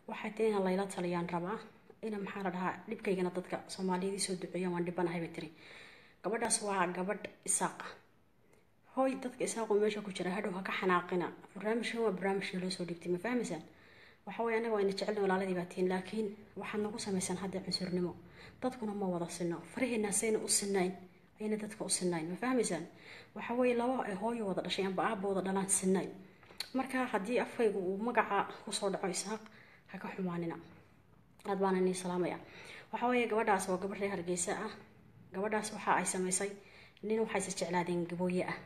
waxay tahay inaan layla taliyaan rabaa ina maxaa la dhahaa dhibkaygana dadka soomaaliyadii soo duceeyaan waan dhibanahay bay tiri gabadhaas waa gabadh isaaqa hooy dadka isaaqoo meesha ku jira hadhow ha ka xanaaqina barnaamijkan waa barnaamijka loo soo dhiibtay ma fahmaysaan waxa weye anaga waa ina jecelna walaaladii baa tihiin laakiin waxaad nagu samaysan hadda cunsurnimo dadkuna ma wada sino faraheena sayna u sinayn ayna dadka u sinayn ma fahmaysaan waxa weye laba ay hooyo wada dhashay amba aaba wada dhalaan sinayn marka haddii afkaygu uu magaca kusoo dhaco isaaq ha ka xumaanina aad baana nii salaamaya waxa weeye gabadhaas waa gabadh reer hargeysa ah gabadhaas waxa ay samaysay nin waxay is jeclaadeen gabooye ah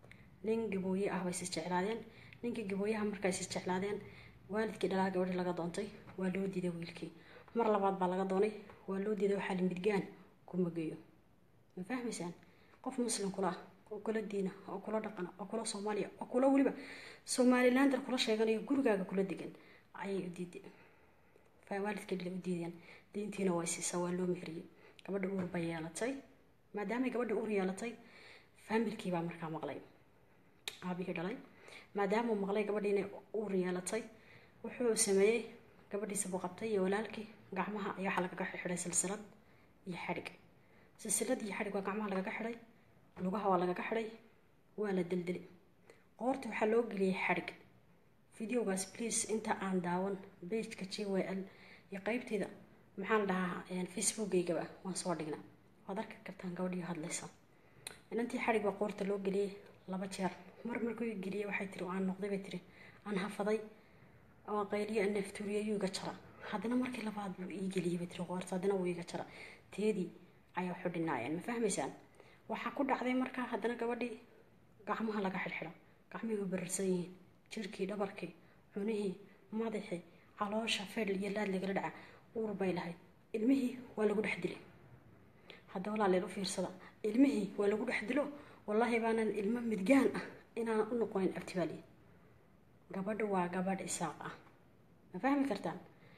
nin gabooye ah bay is jeclaadeen ninkii gabooyaha markay is jeclaadeen waalidkii dhalaa gabadhii laga doontay waa loo diiday wiilkii mar labaad baa laga doonay waa loo diiday waxaa la midgaan kuma geeyo ma fahmaysaan qof muslim kula ah oo kula diina oo kula dhaqana oo kula soomaaliya oo kula weliba somalilander kula sheeganayo gurigaaga kula degan ayay u diiday waalidkii dhalay u diideen diintiina waa siisa waa loo mehriyey gabadha uur bay yeelatay maadaamay gabadha uur yeelatay faamilkii baa markaa maqlay aabihii dhalay maadaamuu maqlay gabadhii inay uur yeelatay wuxuu sameeyey gabadhiisa buu qabtay iyo walaalkii gacmaha ayaa waxaa lagaga xidhay silsilad iyo xadhig silsilad iyo xadhig waa gacmaha lagaga xidhay lugaha waa lagaga xidhay waa la deldeli qoorta waxaa loo geliyey xadhig videogaas please inta aan daawan bageka j w l iyo qeybteeda maxaan dhahaa facebookaygaba waan soo dhignaa waad arki kartaan gabadhii hadlaysa inantii xadhig baa qoorta loo geliyey laba jeer mar markuu i geliyey waxay tiri aan noqday bay tiri aan hafaday oo qayliyo aan naftuuriyo yuu iga jara haddana markii labaad buu ii geliyey bay tiri qoorta haddana wuu iga jara teedii ayaa waxu dhinaayeen ma fahmaysaan waxaa ku dhacday markaa haddana gabadhii gacmaha laga xidhxidho gacmihii u bararsan yihiin jirkii dhabarkii cunihii madaxii caloosha fedhl iyo laad lagala dhaca uur bay lahayd ilmihii waa lagu dhex dilay hadda walaaleel u fiirsada ilmihii waa lagu dhex dilo wallaahi baanan ilmo midgaan ah inaan u noqonin abtibaaliya gabadha waa gabadh isaaq ah ma fahmi kartaan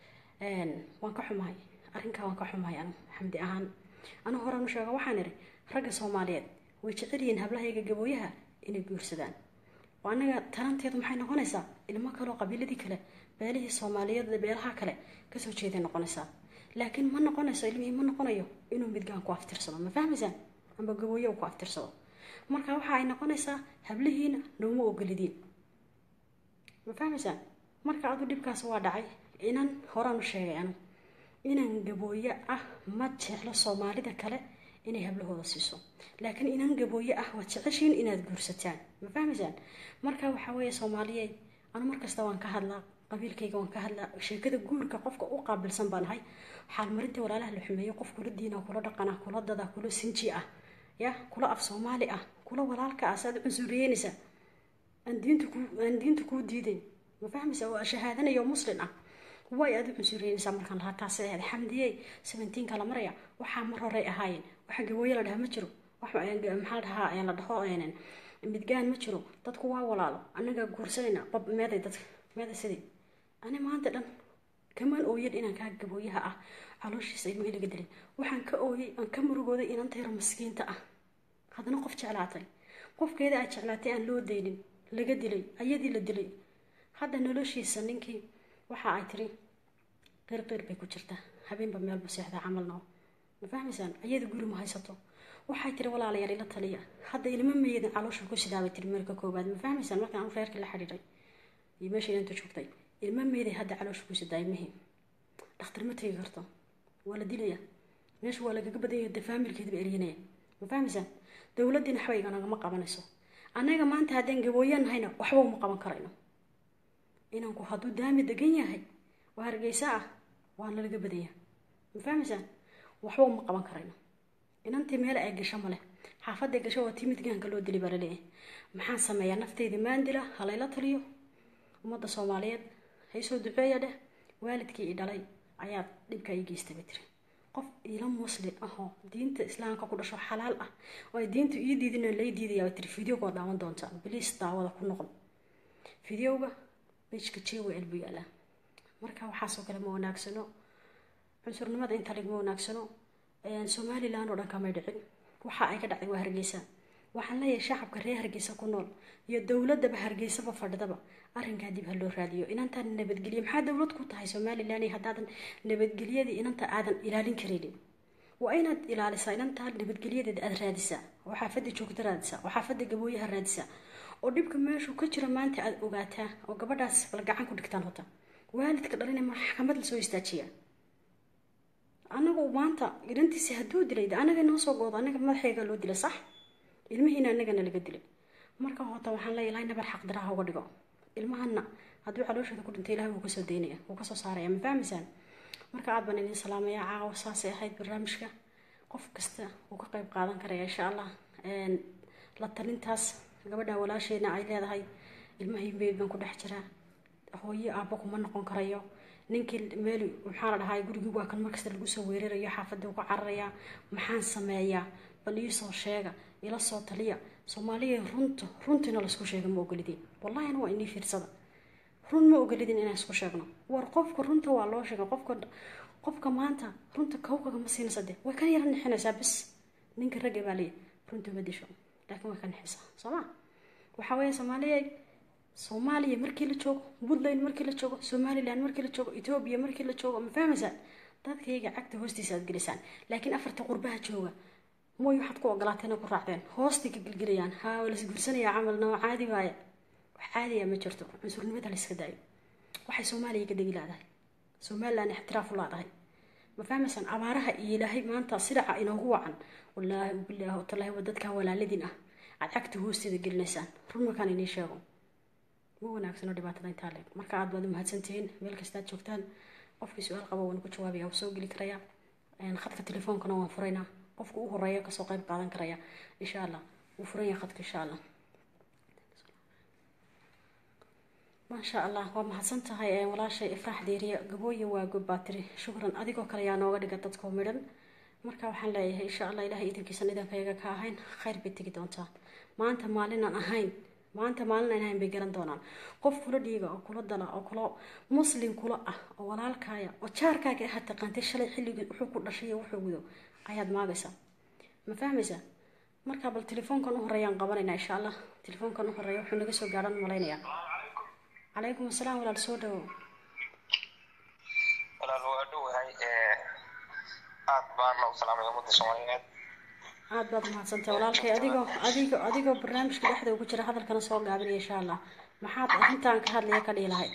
waan ka xumahay arrinkaa waan ka xumahay anu xamdi ahaan anu horaan u sheega waxaan idhi ragga soomaaliyeed way jecel yihiin hablahayga gabooyaha inay guursadaan oo annaga taranteedu maxay noqonaysaa ilmo kaleo qabiiladii kale beelihii soomaaliyeed beelaha kale kasoo jeeday noqonaysaa laakiin ma noqonayso ilmihii ma noqonayo inuu midgaan ku aftirsado ma fahmaysaan amba gabooye uu ku aftirsado marka waxa ay noqonaysaa hablihiina nooma ogolidiin ma fahmaysaan marka adu dhibkaas waa dhacay inan horaan u sheegay anu inan gabooye ah ma jeclo soomaalida kale inay hablahooda siiso laakiin inan gabooye ah waad jeceshiin inaad guursataan ma fahmaysaan marka waxaa weeye soomaaliyeed anu markasta waan ka hadlaa qabiilkayga waan ka hadlaa sheekada guurka qofka u qaabilsan baan ahay xaalmarinta walaalaha la xumeeyo qof kula diina kula dhaqana kula dada kula sinji ah ya kula af soomaali ah kula walaalka ah saad cunsuriyeynaysaa aan diinta kuu diidayn ma fahmaysa waa shahaadanayo muslin ah way aad u cunsuriyeynaysaa markaan lahaa taas ahayd xamdiyey seventeenka la maraya waxaa mar horey ahaayeen waxa gabooye la dhaha ma jiro maxaa la dhahaa la dhaho midgaan ma jiro dadku waa walaalo anagaa guursanayna bab meeday dadka meeday sidii ani maanta dhan kamaan ooyan inaan kaa gabooyaha ah calooshiisa ilmihii laga dilay waxaan ka ooyay aan ka murugooday inaan tayro maskiinta ah haddana qof jeclaatay qofkeeda aad jeclaatay aan loo daynin laga dilay ayadii la dilay hadda noloshiisa ninkii waxa ay tiri qirqir bay ku jirtaa habeenba meelbu seexdaa camalna ma fahmaysaan ayada guri ma haysato waxay tiri walaalayaal ila taliya hadda ilmo meedan caloosha ku sidaabay tiri marka koobaad ma fahmaysaan markaan reerkii la xidhiidhay iyo meesha inta joogtay ilmo meeday hadda caloosha ku sidaa ilmihii dhakhtar ma tegi karto waa la dilaya meesha waa lagaga badanya de faamilkeedaba eryanaya ma fahmaysaan dowladdiina waxba iganagama qabanayso annaga maanta haddaan gabooyan nahayna waxba uma qaban karayno inanku hadduu daami degan yahay oo hargeysa ah waana laga badanya ma fahmaysaan waxba uma qaban karayno inantii meel ay gasho male xaafadday gasho waa tii midgaanka loo dili baa laleeyahay maxaan sameeyaa nafteyda maandila halayla taliyo ummadda soomaaliyeed haysoo duceeya dheh waalidkii i dhalay ayaa dhibka ii geystay bay tiri qof ila muslim ahoo diinta islaamka ku dhasho xalaal ah oo ay diintu ii diidin lay diidaya bay tiri videoga waa daawan doontaa biliis daawada ku noqon videoga bejka j w l buu yaalaa marka waxaasoo kale ma wanaagsano cunsurnimada inta lig ma wanaagsano somalilan oo dhan kamay dhicin waxa ay ka dhacday waa hargeysa waxaan leeyahay shacabka reer hargeysa ku nool iyo dowladaba hargeysaba fadhidaba arrinkaa dib ha loo raadiyo inantaan nabadgelyo maxaa dowlad ku tahay somalilan haddaadan nabadgelyadii inanta aadan ilaalin karaynin waa inaad ilaalisaa inantaa nabadgelyadeeda aada raadisaa oo xaafada joogta raadisaa oo xaafada gabooyaha raadisaa oo dhibka meeshuu ka jiro maanta aada ogaataa oo gabadhaas bal gacan ku dhigtaan hota waalidka dhalina maxkamad lasoo istaajiya anagu maanta inantiisi hadduu dilay de anaga noo soo goodo anaga madaxeega loo dilay sax ilmihiina anagana laga dilay marka hota waxaan leeya ilahay nabar xaq diraha uga dhigo ilmahana hadduu calooshooda ku dhintay ilahay wuu kasoo daynaya wuu kasoo saaraya ma fahmaysaan marka aad baan idin salaamaya caawa saasay ahayd barnaamijka qof kasta wuu ka qeyb qaadan karaya insha allah la talintaas gabadha walaasheena ay leedahay ilmahii meyd baan ku dhex jiraa hooyo aabba kuma noqon karayo ninkii meel maxaa la dhahaa gurigii waa kan markasta lagu soo weerarayo xaafadda uga cararayaa maxaan sameeyaa bal iisoo sheega ila soo taliya soomaaliya runta runtiina laisku sheega ma ogolidin wallahi ana waa inii fiirsada run ma ogolidin inaan isku sheegno war qofka runta waa loo sheega qofka qofka maanta runta kawkaga ma siinaysa de way kan yara nixinaysaa bis ninka ragga baa leeya runta ma disho laakiin way ka nixaysaa soo ma waxaa weeye soomaaliya soomaaliya markii la joogo puntland markii la joogo somalilan markii la joogo etoobiya markii la joogo ma fahmaysaan dadkayga cagta hoostiisa aad gelisaan laakiin afarta qurbaha jooga mooy waxaad ku ogolaateen ku raacdeen hoostay ka gelgelayaan haa waa las gursanayaa camalna waa caadi waaye wax caadiya ma jirto cunsurnimada la iska daayo waxay soomaaliya ka degi laadahay somalilan ixtiraaf u laadahay ma fahmaysaan abaaraha iyo ilaahay maanta sidaca inoogu wacan wallaahi bilaahi watallaahi waa dadkaa walaaladin ah aad cagta hoosteeda gelinaysaan run markaan inii sheego ma wanaagsano dhibaatada intaa leeg marka aad baad umahadsantihiin meel kastaad joogtaan qofkii su-aal qaba waan ku jawaabaya waa soo geli karaya khadka telefoonkana waan furaynaa qofka u horeeya kasoo qeyb qaadan karaya insha allah wuu furanya khadka insha allah maasha allah waa mahadsan tahay walaashay ifraax deeriya gabooye waa gobbaatiri shukran adigoo kale yaa nooga dhiga dadkoo midhan marka waxaan leeyahay insha allah ilahay idankiisan idankayaga ka ahayn khayr bay tegi doontaa maanta maalinaan ahayn maanta maalin aan ahayn bay garan doonaan qof kula dhiiga oo kula dala oo kula muslim kula ah oo walaalkaaya oo jaarkaaga aha taqaantay shalay xilligii wuxuu ku dhashay iyo wuxuu gudo ayaad maagaysaa ma fahmaysaa marka bal telefoonkan u horeeyaan qabanaynaa insha allah telefoonkan u horeeya wuxuu naga soo gaadhan malaynayaa calaykum asalaam walaal soo dhawo walaal waa dhowahay aad baana u salaamay ummadda soomaaliyeed aad baad umahadsantahay walaalkay adigoo adigoo adigoo barnaamijka dhexda ugu jira hadalkana soo gaabinaya insha allah maxaad arrintan ka hadlaya ka dhihi lahayd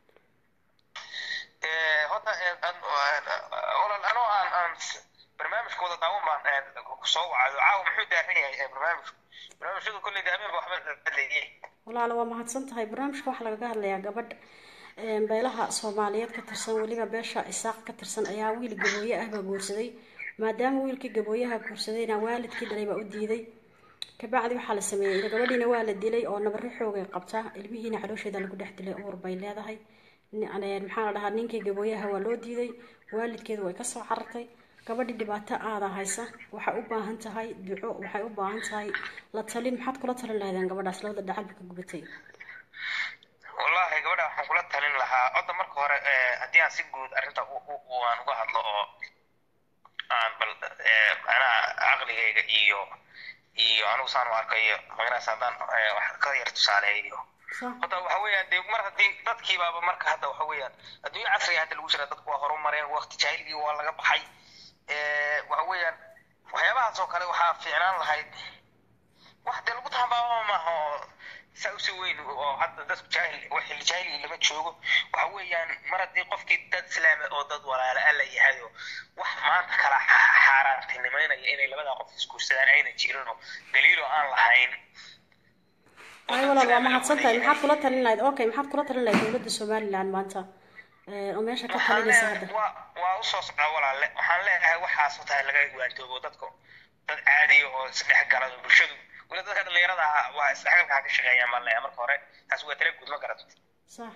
horta walaal anoo aan aan barnaamijka wada daawan baan soo wacayo caawa muxuu daaran yahay barnaamijku barnaamijyadu kolley daameen ba waxba hadlayay walaalo waa mahadsan tahay barnaamijka waxaa lagaga hadlayaa gabadh beelaha soomaaliyeed ka tirsan weliba beesha isaaq ka tirsan ayaa wiil gabooye ah baa guursaday maadaama wiilkii gabooyaha guursadayna waalidkii dhalay baa u diiday kabacdi waxaa la sameeyey gabadhiina waa la dilay oo nabaro xoogay qabtaa ilmihiina caloosheeda lagu dhex dilay uur bay leedahay maxaa la dhahaa ninkii gabooyaha waa loo diiday waalidkeedu way kasoo carartay gabadhii dhibaato aada haysa waxay u baahan tahay duco waxay u baahan tahay la talin maxaad kula talin lahaydeen gabadhaas labada dhacalba ka gubatay wallahi gabadha waxaan kula talin lahaa odda marka hore haddii aan si guud arrinta aan uga hadlo oo aan bal anaa caqligayga iyo iyo anigu saan u arkayo magaranaysa haddaan wax ka yar tusaaleeyo hadda waxa weeyaan dee mar haddii dadkiibaaba marka hadda waxa weeyaan adduunyo casriga hadda lagu jira dadku waa horumareen waqti jaahiligii waa laga baxay waxa weeyaan waxyaabahaas oo kale waxaa fiicnaan lahayd wax dee lagu tahambaaba maaha oo saa usii weyn oo hadda dadku jaahil xilli jaahiligii lama joogo waxa weeyaan mar haddii qofkii dad islaama oo dad walaala alla yahay oo wax maanta kala xaaraantinimaynaya inay labadaa qof isguursadaan ayna jirin oo daliiloo aan lahayn ay walaal waa mahadsan tahay maxaad kula talin lahayd okay maxaad kula talin lahayd dowladda somaliland maanta oo meesha ka talinaysa hadda waa waa usoo socdaa walaalle waxaan leeyahay waxaas u tahay laga waantoobo dadka dad caadiya oo isdhex gala bulshadu weli dadka dhalinyarada ah waa isdhexgalka ha ka shaqeeyaan baan leeyahay marka hore taas waa tala guud ma garat sax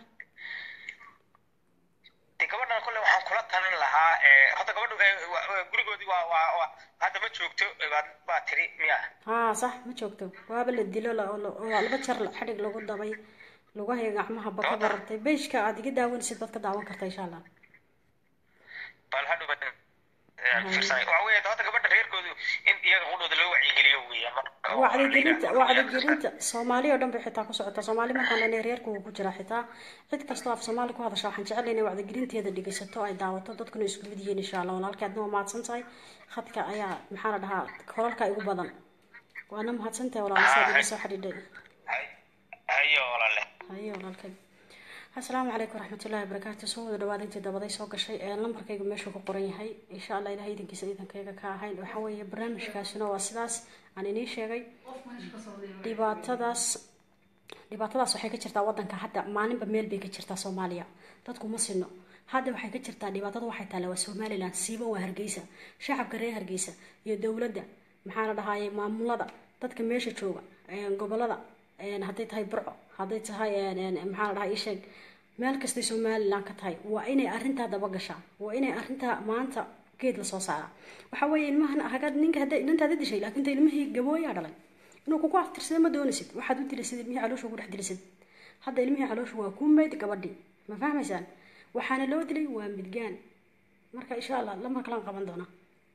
de gabadhan kole waxaan kula talin lahaa hadda gabadhu gurigoodii waa waa waa hadda ma joogto baa tiri miya haa sax ma joogto waaba la dilo waa laba jar xadhig lagu dabay lugahay gacmaha ba ka barartay beeshka aad iga daawanaysid baad ka daawan karta insha allah bal hadhuba fiirsanay waxa weeye hadda gabadha reerkoodu in iyaga qudhooda loo wacyigeliyo weeyaan marka wacdigelinta wacdigelinta soomaali oo dhan bay xitaa ku socotaa soomaali markaan leenahay reerku wuu ku jiraa xitaa cid kastoo af soomaali ku hadasha waxaan jecel inay wacdigelinteeda dhegeysato ay daawato dadkuna isku mid yihiin insha allah walaalkii adna waa mahadsan tahay khadka ayaa maxaa la dhahaa kolalka igu badan waana mahadsan tahay walaal saad iga soo xidhiidhay hayo walaale hayo walaalkay asalaamu calaykum waraxmatullahi wabarakaatu soo wada dhawaad intii dabaday soo gashay ee lambarkayga meeshuu ku qoran yahay insha allah ilahay idankiisa idankayga ka ahayn waxa weeye barnaamijkaasina waa sidaas aan inii sheegay dhibaatadaas dhibaatadaas waxay ka jirtaa wadanka hadda maalinba meel bay ka jirtaa soomaaliya dadku ma sino hadda waxay ka jirtaa dhibaatada waxay taalla waa somalilan siiba waa hargeysa shacabka reer hargeysa iyo dowladda maxaa la dhahaaye maamulada dadka meesha jooga gobolada hadday tahay burco hadday tahay maxaa la dhahaa isheeg meel kastay somalilan ka tahay waa inay arrintaa daba gashaa waa inay arrintaa maanta geed lasoo saaraa waxa weeye ilmahan hagaad ninka hadda inantaada dishay laakiin ta ilmihii gabooyaa dhalay inuu kugu aftirsada ma doonaysid waxaad u dilaysid ilmihii caloosha ugu dhex dilaysid hadda ilmihii caloosha waa kuu meyd gabadhii ma fahmaysaan waxaana loo dilay waa midgaan marka insha allah lamar kalaan qaban doonaa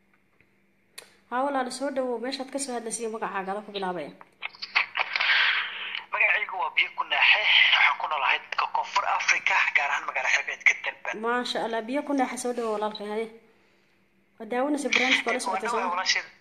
haa walaala soo dhawow meeshaad kasoo hadlaysiyo magacaagada ku bilaabaya magacaygu waa biyo ku naaxe waxaan ku noolahay dadka koonfur africa gaar ahaan magaala xebeedka dalban maasha allah biyo ku naaxa soo dhawow walaalkay haye waa daawanaysa barnaamijka la socotay soo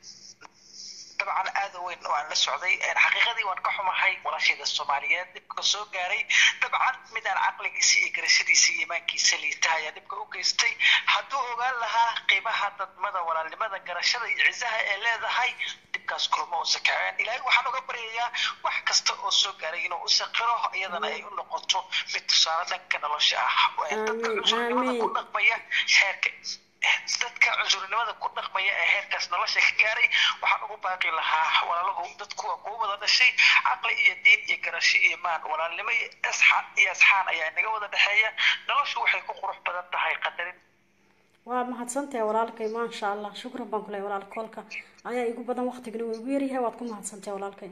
dabcan aad u weyn waan la socday xaqiiqadii waan ka xumahay walaasheeda soomaaliyeed dhibka soo gaaray dabcan midaan caqligiisa iyo garashadiisa iyo iimaankiisa liita ayaa dhibka u geystay hadduu ogaan lahaa qiimaha dadmada walaalnimada garashada iyo cisaha ee leedahay dhibkaas kulma uusa kaceen ilaahay waxaan uga baryayaa wax kasta oo soo gaaray inuu u saqiro iyadana ay u noqoto mid tusaale dhanka nolosha ah dadka cusurnimada ku dhaqmaya xeerka dadka cusurnimada ku dhaqmaya ee heerkaas nolosha ka gaaray waxaan ugu baaqi lahaa walaalahu dadku waa kuwa wada dhashay caqli iyo diin iyo garasho iyo maan walaalnimo iyo asxaan iyo asxaan ayaa inaga wada dhexeeya noloshu waxay ku qurux badan tahay qadarin waa mahadsantahay walaalkay maasha allah shukran baan ku lehay walaal koolka ayaa igu badan waqtigana waa igu yaryahay waad ku mahadsantahay walaalkay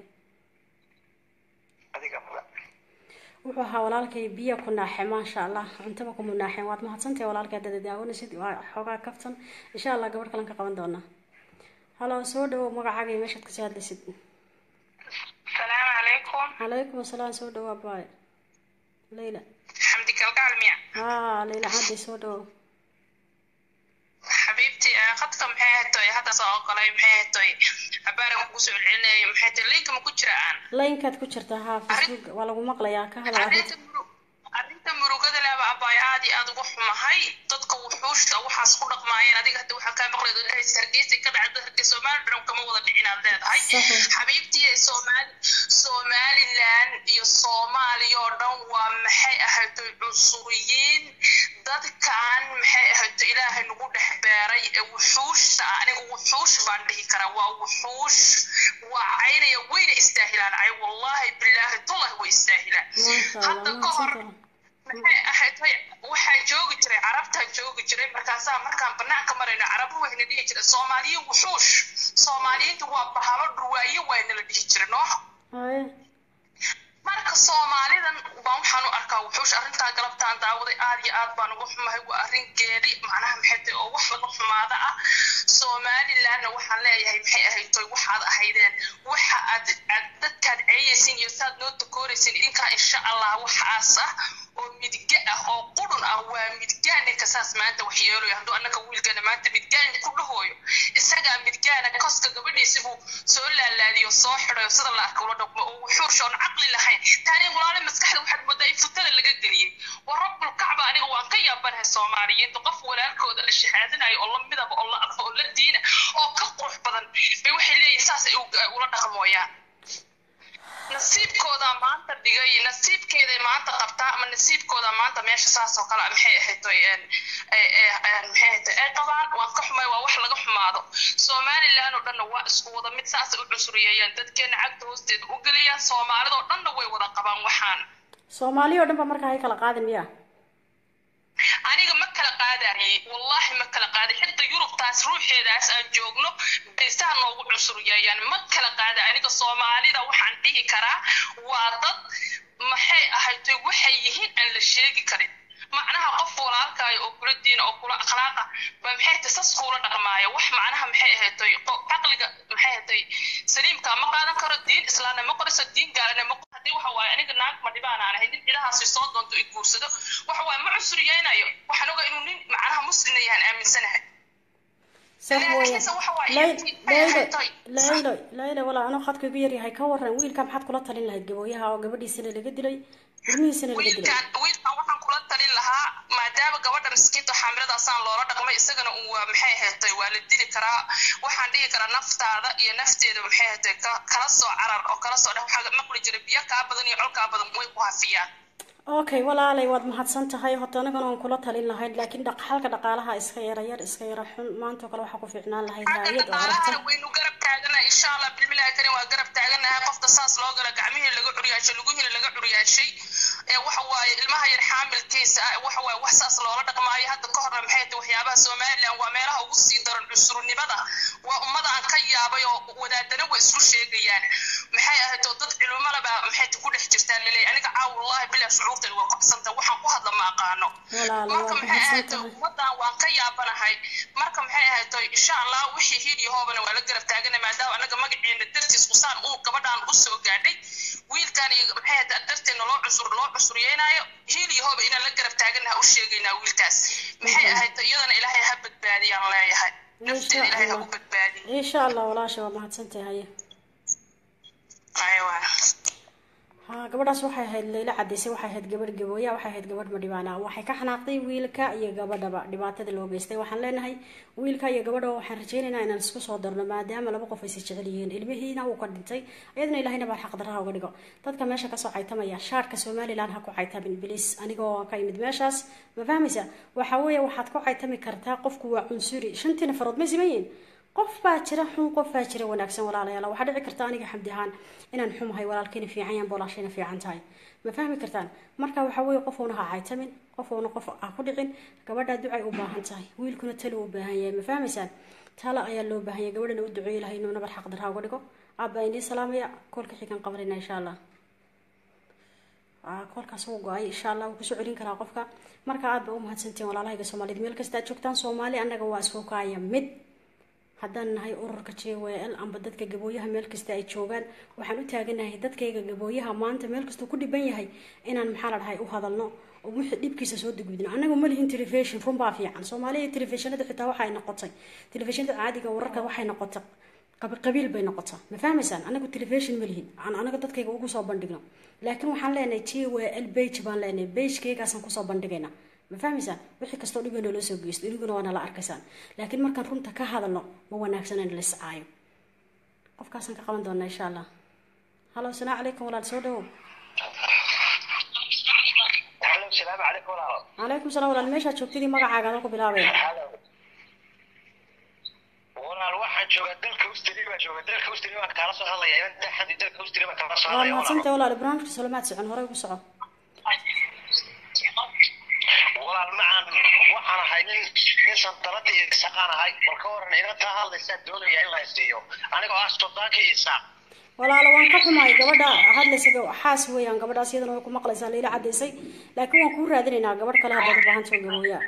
adiga mudan wuxuu ahaa walaalkay biyo ku naaxe maasha allah cuntaba kuma naaxeen waad mahadsantahay walaalkay hadada daawanaysid waa xoogaa kaftan insha allah gabadh kalan ka qaban doonaa halo soo dhawow magacaaga iyo meeshaad kasoo hadlaysid salaamu calaykum calaykum asalaam soo dhawaa baay leyla xamdi kalgacal miya haa leyla caddi soo dhawow xabiibti khadka maxay hatoy hadda soo oqolay maxay hatoy abaaran kugu soo celinayay maxay tay linka ma ku jira aan laynkaad ku jirtaa haa facebook waa lagu maqlayaa ka hadal arrinta arrinta murugada leba abaay aad iyo aad uga xumahay dadka wuxuushta waxaas ku dhaqmaayeen adiga hadda waxaa kaa maqlay dhahaysa hargeysa ka dhacda hargeysa soomaali dhan kama wada dhicin aad leedahay xabiibtii soomaali somaliland iyo soomaaliya oo dhan waa maxay ahaytoy cunsuriyiin dadkan maxay ahayto ilaahay nagu dhex beeray ee wuxuushta aniga wuxuush baan dhihi karaa waa wuxuush waa caynaya wayna istaahilaan cay wallaahi bilaahi tolah way istaahilaan hadda ka hor maxay ahayd waxaa joogi jiray carabtaa joogi jiray markaasaa markaan banaanka marayno carabu wayna dhihi jiray soomaaliya wuxuush soomaaliyiinta waa bahalo dhurwaayo waana la dhihi jiray noox marka soomaalidan baan waxaan u arkaa wuxuush arrintaa galabtaan daawaday aad iyo aad baan uga xumahay waa arrin geeri macnaha maxay tahay oo wax laga xumaada ah somalilandna waxaan leeyahay maxay ahayd toy waxaad ahaydeen waxa aad dadkaad ceeyaysin iyo saad noo takooraysin idinkaa insha allah waxaas ah oo midga ah oo qurun ah waa midgaan ninka saas maanta wax yeelayo hadduu annaka wiilkana maanta midgaan ku dhahooyo isagaa midgaana koska gabadhiisi buu soo laalaadiyo soo xidayo sida la arka ula dhaqmo oo wuxuusha oon caqli lahayn taani walaale maskaxda waxaad moodaa in futada laga geliyey wa rabbul kacba aniga waan ka yaabanahay soomaaliyiinta qof walaalkooda la shahaadinayo oo la midaba oo la arfa oo la diina oo ka qurux badan bay waxay leeyihin saasay ula dhaqmooyaan nasiibkooda maanta dhigay nasiibkeeday maanta qabtaa ama nasiibkooda maanta meesha saas oo kale maxay ahayd maxay ahayd ay qabaan waan ka xumay waa wax laga xumaado somaliland oo dhanna waa isku wada mid saasay u cusuriyeeyaan dadkeena cagta hoosteeda u gelayaan soomaalidoo dhanna way wada qabaan waxaan soomaaliya oo dhan ba markaa hay kala qaadin miya aniga ma kala qaadayay wallahi ma kala qaaday xitaa yurubtaas ruuxeedaas aan joogno baysaa noogu cusuriyeeyaan ma kala qaada aniga soomaalida waxaan dhihi karaa waa dad maxay ahayd waxay yihiin aan la sheegi karin macnaha qof walaalkaayo oo kula diina oo kula akhlaaqa ba maxay tahay sas kuula dhaqmaaya wax macnaha maxay ahaatay caqliga maxay ahaatay saliimka ma qaadan karo diin islaamna ma qorayso diin gaalana ma haddii waxa waaye aniga naag ma dhibaan aan ahay nin cidahaasi soo doonto i guursado waxa waaye ma cusriyeynayo waxaan ogaa inuu nin macnaha muslimna yahan aaminsanahay sax weeye laakiinse waxa waaye laylo intii maxay laylo ahaatay laylo laylo walaa anoo khadka igu yaryahay ka waran wiilka maxaad kula talin lahayd gabooyaha oo gabadhiisana laga dilay ilmihiisana laga dilay wiilkan wiilkan waxaan kula talin lahaa maadaama gabadha miskiinta xaamiladaasaan loola dhaqmay isagana uu waa maxay ahaatay waa la dili karaa waxaan dhihi karaa naftaada iyo nafteeda maxay ahaatay ka- kala soo carar oo kala soo dhex waxaa maqli jira biyo kaa badan iyo col kaa badan way ku hafiyaan okay walaalay waad mahadsan tahay horta anagana waan kula talin lahayd laakiin dhaq xalka dhaqaalaha iska yara yar iska yara xun maanta oo kale waxaa ku fiicnaan lahayd xagga haayad oo dhaqaalahana aragta waynu garab taaganahay insha allah bilmilahi karin waa garab taaganahay qofka saas loo gala gacmihii laga curyaashay luguhina laga curyaashay ee waxa waaye ilmaha yar xaamilkiisa ah waxa waaye wax saas loola dhaqmaayo hadda ka horna maxay tahay waxyaabaha somaliland waa meelaha ugu sii daran cusurnimada waa ummada aan ka yaabay oo wadaadana way isku sheegayaan maxay ahayd oo dad culumolaba maxay ku dhex jirtaan laleeyahay aniga caaw wallahi bilaa shucuurtani waa kobsanta waxaan ku hadla ma aqaano walaalo marka waad maxay mahadsan ahayd tahay ummadan waan ka yaabanahay marka maxay ahayd insha allah wixii hiil iyo hoobana waa la garab taagana maadaama anaga magaciina dartiis usaan uu gabadhaan u soo gaadhay wiilkan iyo maxay ahayd darteena loo cusur loo cusuryeynayo hiil iyo hooba inaan la garab taaganaha u sheegaynaa wiilkaas maxay ahayd iyadana ilaahay ha badbaadiyaan leeyahay nafteeda ilaahay ha u badbaadiyo insha allah walaasha waa mahadsan tahay aywa ha gabadhaas waxay ahayd laylo cadaysay waxay ahayd gabadh gabooya waxay ahayd gabadh madhibaana waxay ka xanaaqday wiilka iyo gabadhaba dhibaatada loo geystay waxaan leenahay wiilka iyo gabadha waxaan rajaynaynaa inaan isku soo darno maadaama laba qof aysa jecel yihiin ilmihiina uu ka dhintay iyadana ilahayna baa xaqdaraha uga dhigo dadka meesha kasoo caytamaya shaarka somaliland ha ku caytamin bilis anigoo ka imid meeshaas ma fahmaysa waxa weeye waxaad ku caytami kartaa qofku waa cunsuri shantii nafarood ma siman yihiin qof baa jira xun qof baa jira wanaagsan walaalayaal waxaa dhici karta aniga xamdi ahaan inaan xumahay walaalkayna fiican yahan boolaashayna fiican tahay ma fahmi kartaan marka waxa weeye qof uuna ha caytamin qof uuna qof ha ku dhicin gabadhaa ducay u baahan tahay wiilkuna talo u baahan yahay ma fahmaysaan talo ayaa loo baahan yahay gabadhana u duceeyi lahay inuu nabar xaq darha uga dhigo aabba indii salaamaya koolka xigan qabanayna insha allah Aa, koolkaas wuu go-ay insha allah wuu kusoo celin karaa qofka marka aad ba u mahadsantiin walaalahayga soomaaliyed meel kasta aad joogtaan soomaali annaga waa isku kaaya mid haddaan nahay ururka j w l amba dadka gabooyaha meel kasta ay joogaan waxaan u taaganahay dadkayga gabooyaha maanta meel kastuu ku dhiban yahay inaan maxaa la dhahay u hadalno oo wixii dhibkiisa soo degudno annaga ma lihin telefishon run baa fiican soomaaliya telefishinada xitaa waxay noqotay telefishinada caadiga wararka waxay noqotay qab- qabiil bay noqotaa ma fahmaysaan anagu telefishon ma lihin aan anaga dadkayga ugu soo bandhigno laakiin waxaan leenahay j w l bage baan leenahay bagekeygaasaan kusoo bandhigaynaa ma fahmaysaan wixii kastoo dhiba naloo soo geysto iniguna waa nala arkaysaan laakiin markaan runta ka hadalno ma wanaagsan in la iscaayo qofkaasaan ka qaban doonaa insha allah halo asalaamu calaykum walaal soo dhawow Hello, salaamu calaykum walaalo. calaykum salaam walaal meeshaad joogtidii magacaaga adoo ku bilaabaya Hello. Walaal waxaan joogaa dalka Australia baan joogaa dalka Australia baan kaala soo hadlayaa inta xaddi dalka Australia baan kaala soo waa hadlayaa walaalo. mahadsantay walaal barnaamijka solomaad socon horey ugu soco walaal macaan waxaan ahay nin nin sandaladii iyo isaqaan ahay bal ka waran inantaa hadlaysaa doonaya in la isiiyo anigoo ah sultaankii isaaq walaalo waan ka xumahay gabadha hadlaysa ga- xaas weeyaan gabadhaas iyadana way ku maqlaysaa layla cadaysay laakiin waan kuu raadinaynaa gabadh kale haddaad u baahan taho gabooyaa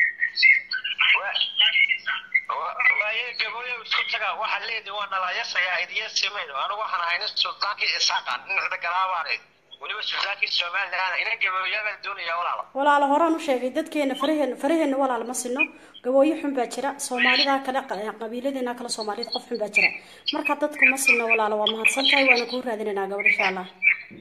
waaye gabooyo isku taga waxaa leedii waa nalayasayaa idiya simayno anigu waxaan ahay nin sultaankii isaaqan nin cidagalaabaan weliba sultaankii somaliland ina gabooyaa baan doonayaa walaalo walaalo horaan u sheegay dadkeena faraheen faraheenna walaal ma sino gabooyo xun baa jira soomaalida kale qa- qabiiladeena kale soomaaliyad qof xun baa jira marka dadku ma sino walaalo waa mahadsan tahay waana kuu raadinaynaa gabadh insha allah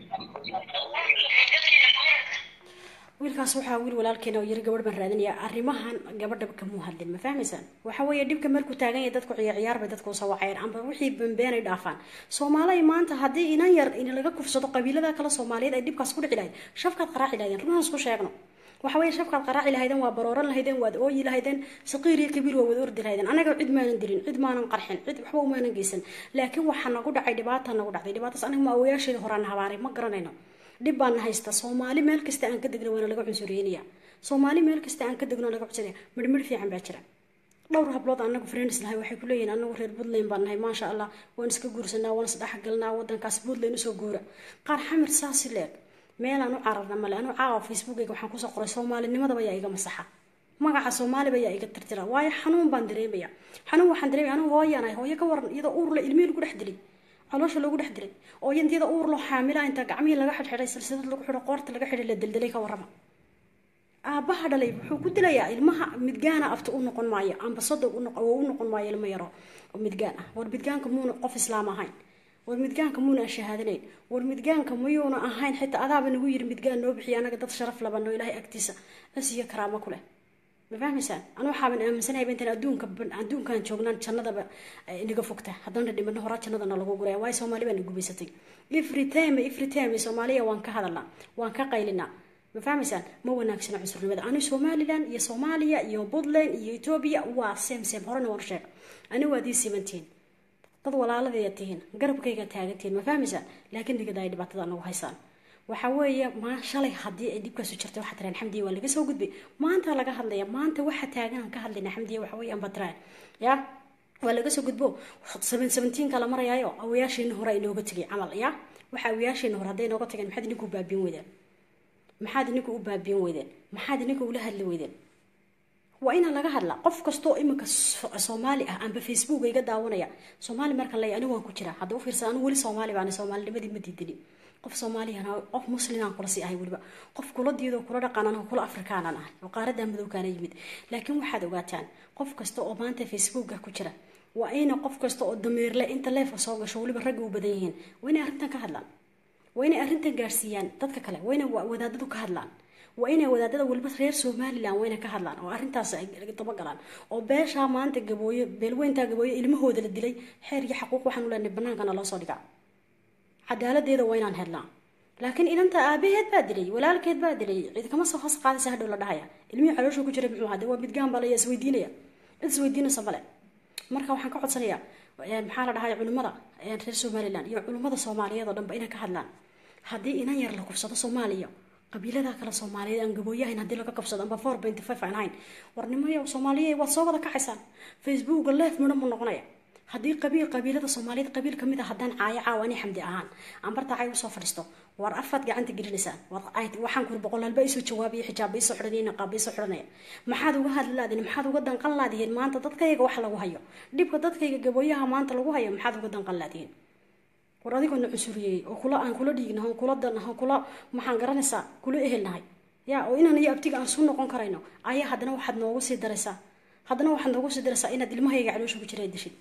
wiilkaas waxaa wiil walaalkeena oo yiri gabadh baan raadinaya arrimahan gabadha kamuu hadlin ma fahmaysaan waxa weeye dhibka markuu taagan yahay dadku ciyaar ciyaar bay dadku usoo wacayeen amba wixii bambeenay dhaafaan soomaaliya maanta haddii inan yar in laga kufsado qabiilada kale soomaaliyeed ay dhibkaas ku dhici lahayd shafkaad qaraaci lahaydeen runaan isku sheegno waxa weeye shafkaad qaraaci lahaydeen waa barooran lahaydeen waad ooyi lahaydeen saqiir iyo kabiir waa wada ordi lahaydeen anaga cid maanan dilin cid maanan qarxin cid waxba umaanan geysan laakiin waxaa nagu dhacay dhibaata nagu dhacday dhibaataas aniga ma awayaasheeda horaan habaaray ma garanayno dhib baana haysta soomaali meel kasta aan ka degno waana laga cunsuryeynaya soomaali meel kasta aan ka degno laga cunsuraya midhmidh fiican baa jira dhowr hablood anagu friends nahay waxay ku leeyihin anagu reer puntland baan nahay maasha allah waan iska guursanaa waan isdhexgalnaa wadankaas puntland usoo guura qaar xamir saasi leeg meelaan u cararna male anu caawa facebookayga waxaan kusoo qoray soomaalinimadaba yaa iga masaxa magaca soomaaliba yaa iga tirtira waayo xanuun baan dareemaya xanuun waxaan dareemaya anigu hooyanahay hooyo ka waran iyadoo uurle ilmihii lagu dhex dilay caloosha loogu dhex dilay oo yantiyada uur loo xaamila inta gacmihii laga xidhxidhay silsilad lagu xidho qoorta laga xidhay la daldalay ka warrama aabbaha dhalay wuxuu ku dilayaa ilmaha midgaana afta u noqon maayo ambasado u noqon maayo ilmo yaro oo midgaan ah war midgaanka muuna qof islaam ahayn war midgaanka muuna aan shahaadanayn war midgaanka mayuuna ahayn xitaa adaaba nagu yiri midgaan noo bixiya anaga dad sharaf labanoo ilaahay agtiisa asiyo karaamo ku leh ma fahmaysaan anu waxaaban aaminsanayba intaan adduunka adduunkan joognaan jannadaba inaga fogta haddana dhimano horaa jannadana lagu guraya waayo soomaali baa na gubaysatay every time every time soomaaliya waan ka hadalnaa waan ka qaylinaa ma fahmaysaan ma wanaagsana cunsurinimada ani somalilan iyo soomaaliya iyo puntland iyo etoobiya waa same same horena waan sheeg ani waad ii simantihiin dad walaaladeeda tihiin garabkayga taagantihiin ma fahmaysaan laakiin nigada ay dhibaatada nagu haysaan waxa weeye maa shalay haddii ay dhibkaasu jirtay waxaa tiraan xamdiya waa laga soo gudbay maanta laga hadlaya maanta waxa taagan aan ka hadlayna xamdiya waxa weeye ambatraan ya waa laga soo gudbo seven seventeenka la marayaayo awayaasheena hore inooga tegay camal ya waxa awayaasheena hore hadday inooga tageen maxaad idinku baabiin weydeen maxaad idinku u baabiin weydeen maxaad idinku ula hadli weydeen waa inaan laga hadlaa qof kastoo iminka soomaali ah amba facebook iga daawanaya soomaali marka lay anigu waan ku jiraa hadda u fiirsan anigu weli soomaali baan soomaalinimadii ma diidini qof soomaaliyana qof muslimaan kula sii ahay weliba qof kula diido kula dhaqan anigu kula afrikaanan ahay oo qaaradaa madowkaana yimid laakiin waxaad ogaataan qof kasta oo maanta facebooka ku jira waa ina qof kasta oo dameerle inta leefka soo gasho weliba ragga u badan yihiin waa inay arrintan ka hadlaan waa inay arrintan gaarsiiyaan dadka kale waa inay wadaadadu ka hadlaan waa inay wadaadada weliba reer somalilan waa inay ka hadlaan oo arrintaas ay dabagalaan oo beeshaa maanta gabooye beelweyntaa gabooye ilmahooda la dilay xeer iyo xaquuq waxaan u leenahay bannaankana loo soo dhigaa cadaaladeeda waa inaan helnaa laakiin inanta aabaheed baa dilay walaalkeed baa dilay cid kama soo hoos qaadaysa hadhow la dhahaya ilmihii caloosha ku jiray muxuu hade waa midgaan baa la isweydiinaya cid isweydiinaysa male marka waxaan ka codsanayaa maxaa la dhahay culimmada reer somalilan iyo culimmada soomaaliyeed oo dhanba inay ka hadlaan haddii inan yar la kufsado soomaaliya qabiilada kale soomaaliyeed aan gabooyahayn haddii laga kabsado amba four benty five aan ahayn warnimayo soomaaliye waad soo wada kacaysaan facebooka leef midho mu noqonaya haddii qabiil qabiilada soomaaliyeed qabiil kamid a haddaan caayo caawa ani xamdi ahaan aan barta cay usoo fadhiisto war afaad gacanta gelinaysaan waxaan kuri boqolaalba isoo jawaabaya xijaabba isoo xidhanaya naqaabba isoo xidhanaya maxaad uga hadli laadihin maxaad uga danqan laadihiin maanta dadkayga wax lagu hayo dhibka dadkayga gabooyaha maanta lagu hayo maxaad uga danqan laadihiin war adigoona cunsuriyey oo kula aan kula dhiigna on kula danaha kula maxaan garanaysaa kula ehelnahay ya oo inaan iyo abtiga aan su noqon karayno ayaa haddana waxaad noogu sii daraysaa haddana waxaad noogu sii daraysaa inaad ilmahayga caloosha ku jira dishid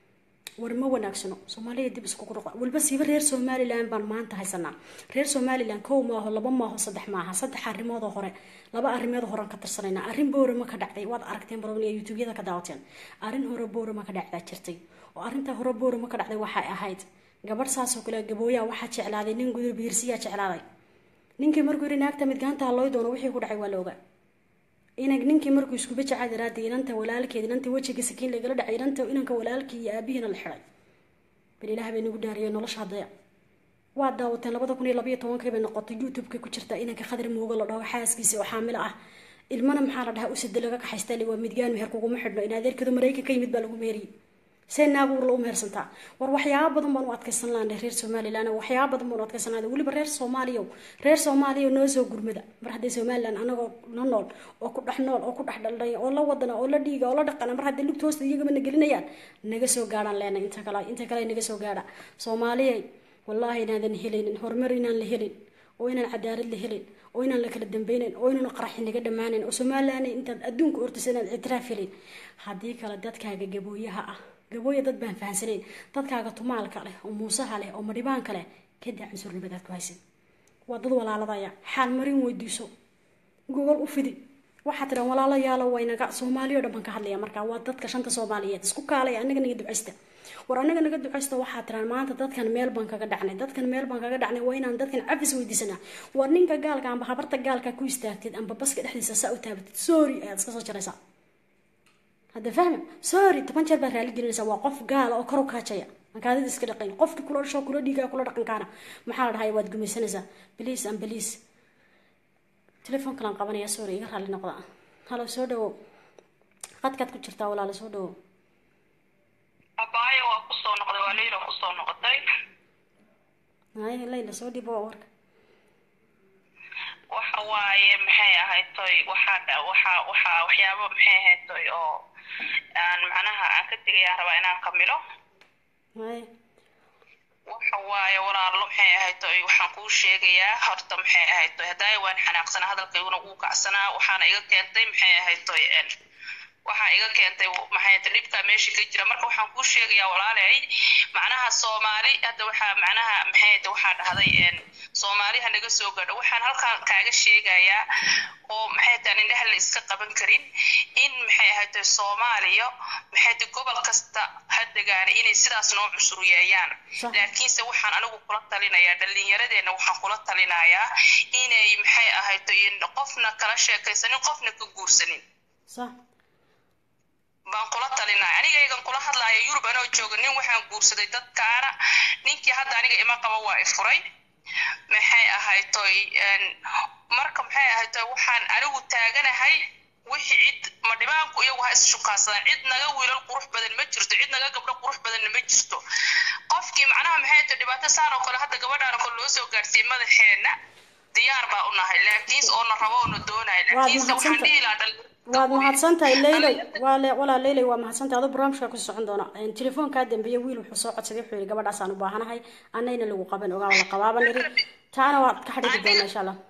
war ma wanaagsano soomaaliya dib iskugu dhuqa waliba siiba reer somalilan baan maanta haysanaa reer somalilan kow maaho laba maaho saddex maaha saddex arrimoodoo hore laba arrimoodoo horean ka tirsanayna arrin boorama ka dhacday waad aragteen baroniya youtubeyada ka daawateen arrin hore boorama ka dhacdaa jirtay oo arrintaa hore boorama ka dhacday waxay ahayd gabadh saasoo kale gabooyaha waxaa jeclaaday nin gudur biirsiyaa jeclaaday ninkii markuu yiri naagta midgaanta halooy doono wixii ku dhacay waa la ogaa inag ninkii markuu iskuba jacaa daraada inanta walaalkeed inanta wejiga sakiin lagala dhacay inanta inanka walaalkii iyo aabihiina la xiday bal ilaah bay nagu dhaariyay nolosha hadaya waa daawateen labada kun iyo labaiyo tobankii bay noqotay youtube-ka ku jirta inanka khadar muuga la dhaho xaaskiisa oo xaamilo ah ilmana maxaa la dhahaa usida laga kaxaystaa waa midgaan meher kuguma xidhno in adeerkeedu maraykanka yimid baa lagu meheriyey see naaguur la u mehersantaa war waxyaaba badan baan u adkaysan lahanay reer somalilan waxyaaba badan baan u adkaysan lahanay weliba reer soomaaliya reer soomaaliya noo soo gurmada mar haddii somalilan anagoo la nool oo ku dhex nool oo ku dhex dhalnay oo la wadana oo la dhiiga oo la dhaqana mar haddii lugta hoosta iyagaba na gelinayaan naga soo gaadhaan leenay inta kale inta kale naga soo gaadha soomaaliya wallaahi inaadan helaynin horumar inaan la helin oo inaan cadaalad la helin oo inaan la kala dambeynayn oo inaan qaraxi naga dhammaanayn oo somalilan intaad adduunka ortisa inaad ictiraaf helin haddii kale dadkaaga gabooyaha ah gabooya dad baan fahansanayn dadkaaga tumaalka leh oo muusaha leh oo madhibaanka leh kadaa cunsurnimadaad ku haysid waa dad walaaladaya xaal marin weydiiso gogol u fidi waxaa tiraa walaalayaalo waynaga soomaaliya o dhan baan ka hadlaya markaa waa dadka shanta soomaaliyeed isku kaalaya anaga naga ducaysta war anaga naga ducaysta waxaa tiraan maanta dadkan meel baan kaga dhacnay dadkan meel baan kaga dhacnay waa inaan dadkan cafis weydiisanaa war ninka gaalka amba habarta gaalka ku istaagtid amba baska dhexdiisa saa u taabatid sorry ayaad iska soo jaraysaa hadda fahma sorry toban jeer baad raali gelinaysaa waa qof gaala oo kor u kaajaya makaadida iska dhaqayn qofki kula dhasho kula dhiigaa kula dhaqankaana maxaa la dhahay waad gumaysanaysaa bliis an bliis telefoonkalaan qabanaya sorry iga raali noqda halo soo dhawow qadkaad ku jirtaa walaala soo dhawow abaayo waa kusoo noqday waa leyla kusoo noqotay hay layla soo dhibo warka waaye maxay ahayd toy waxaa dha- waxaa waxaa waxyaabo maxay ahayd toy oo aan macnaha aan ka tegayaan rabaa inaan kamilo haye waxa waaye walaalo maxay ahayd toy waxaan kuu sheegayaa horta maxay ahayd toy hadaayo waan xanaaqsanaa hadalkayguna wuu kacsanaa waxaana iga keentay maxay ahayd toy en waxaa iga keentay maxay tahay dhibka meesha ka jira marka waxaan kuu sheegayaa walaalay macnaha soomaali hadda waxaa macnaha maxay tahay waxaa dhahday en soomaali ha naga soo gadho waxaan halkan kaaga sheegayaa oo maxay tahay indhaha la iska qaban karin in maxay ahayd tahay soomaaliya maxay tahay gobol kasta ha degaana inay sidaas noo cusuriyeeyaan Sax. laakiinse waxaan anigu kula talinayaa dhallinyaradeenna waxaan kula talinayaa inay maxay ahayd tahay qofna kala sheekaysanin qofna ka guursanin sax baan kula talinaya anigaygan kula hadlaya yurub anoo jooga nin waxaan guursaday dadkaana ninkii hadda aniga ima qaba waa i furay maxay ahayd toy en, marka maxay ahayd toy waxaan anigu taaganahay wixii cid ma dhibaanku iyagu ha isshukaansadaan cid naga wiilal qurux badan ma jirto cid naga gabdho qurux badanna ma jirto qofkii macnaha maxay tahay dhibaato saan oo kale hadda gabadhaan oo kale loo soo gaarsiiyey madaxeenna diyaar baa u nahay laakiinse oo na rabo oo na doonaya laakiinse waxaan mahadsantahay. dhihi lahaa dhalinyarada waad weyn. mahadsantahay leyley waa le walaa leyley waa mahadsantahay adoo barnaamijka ku socon doona Een, telefoonkaa dambeeye wiil wuxuu soo codsaday wuxuu yidhi gabadhaasaan u baahanahay annayna lagu qaban ogaa la qabaaban iri taana waad ka xadhigi doonaa insha allah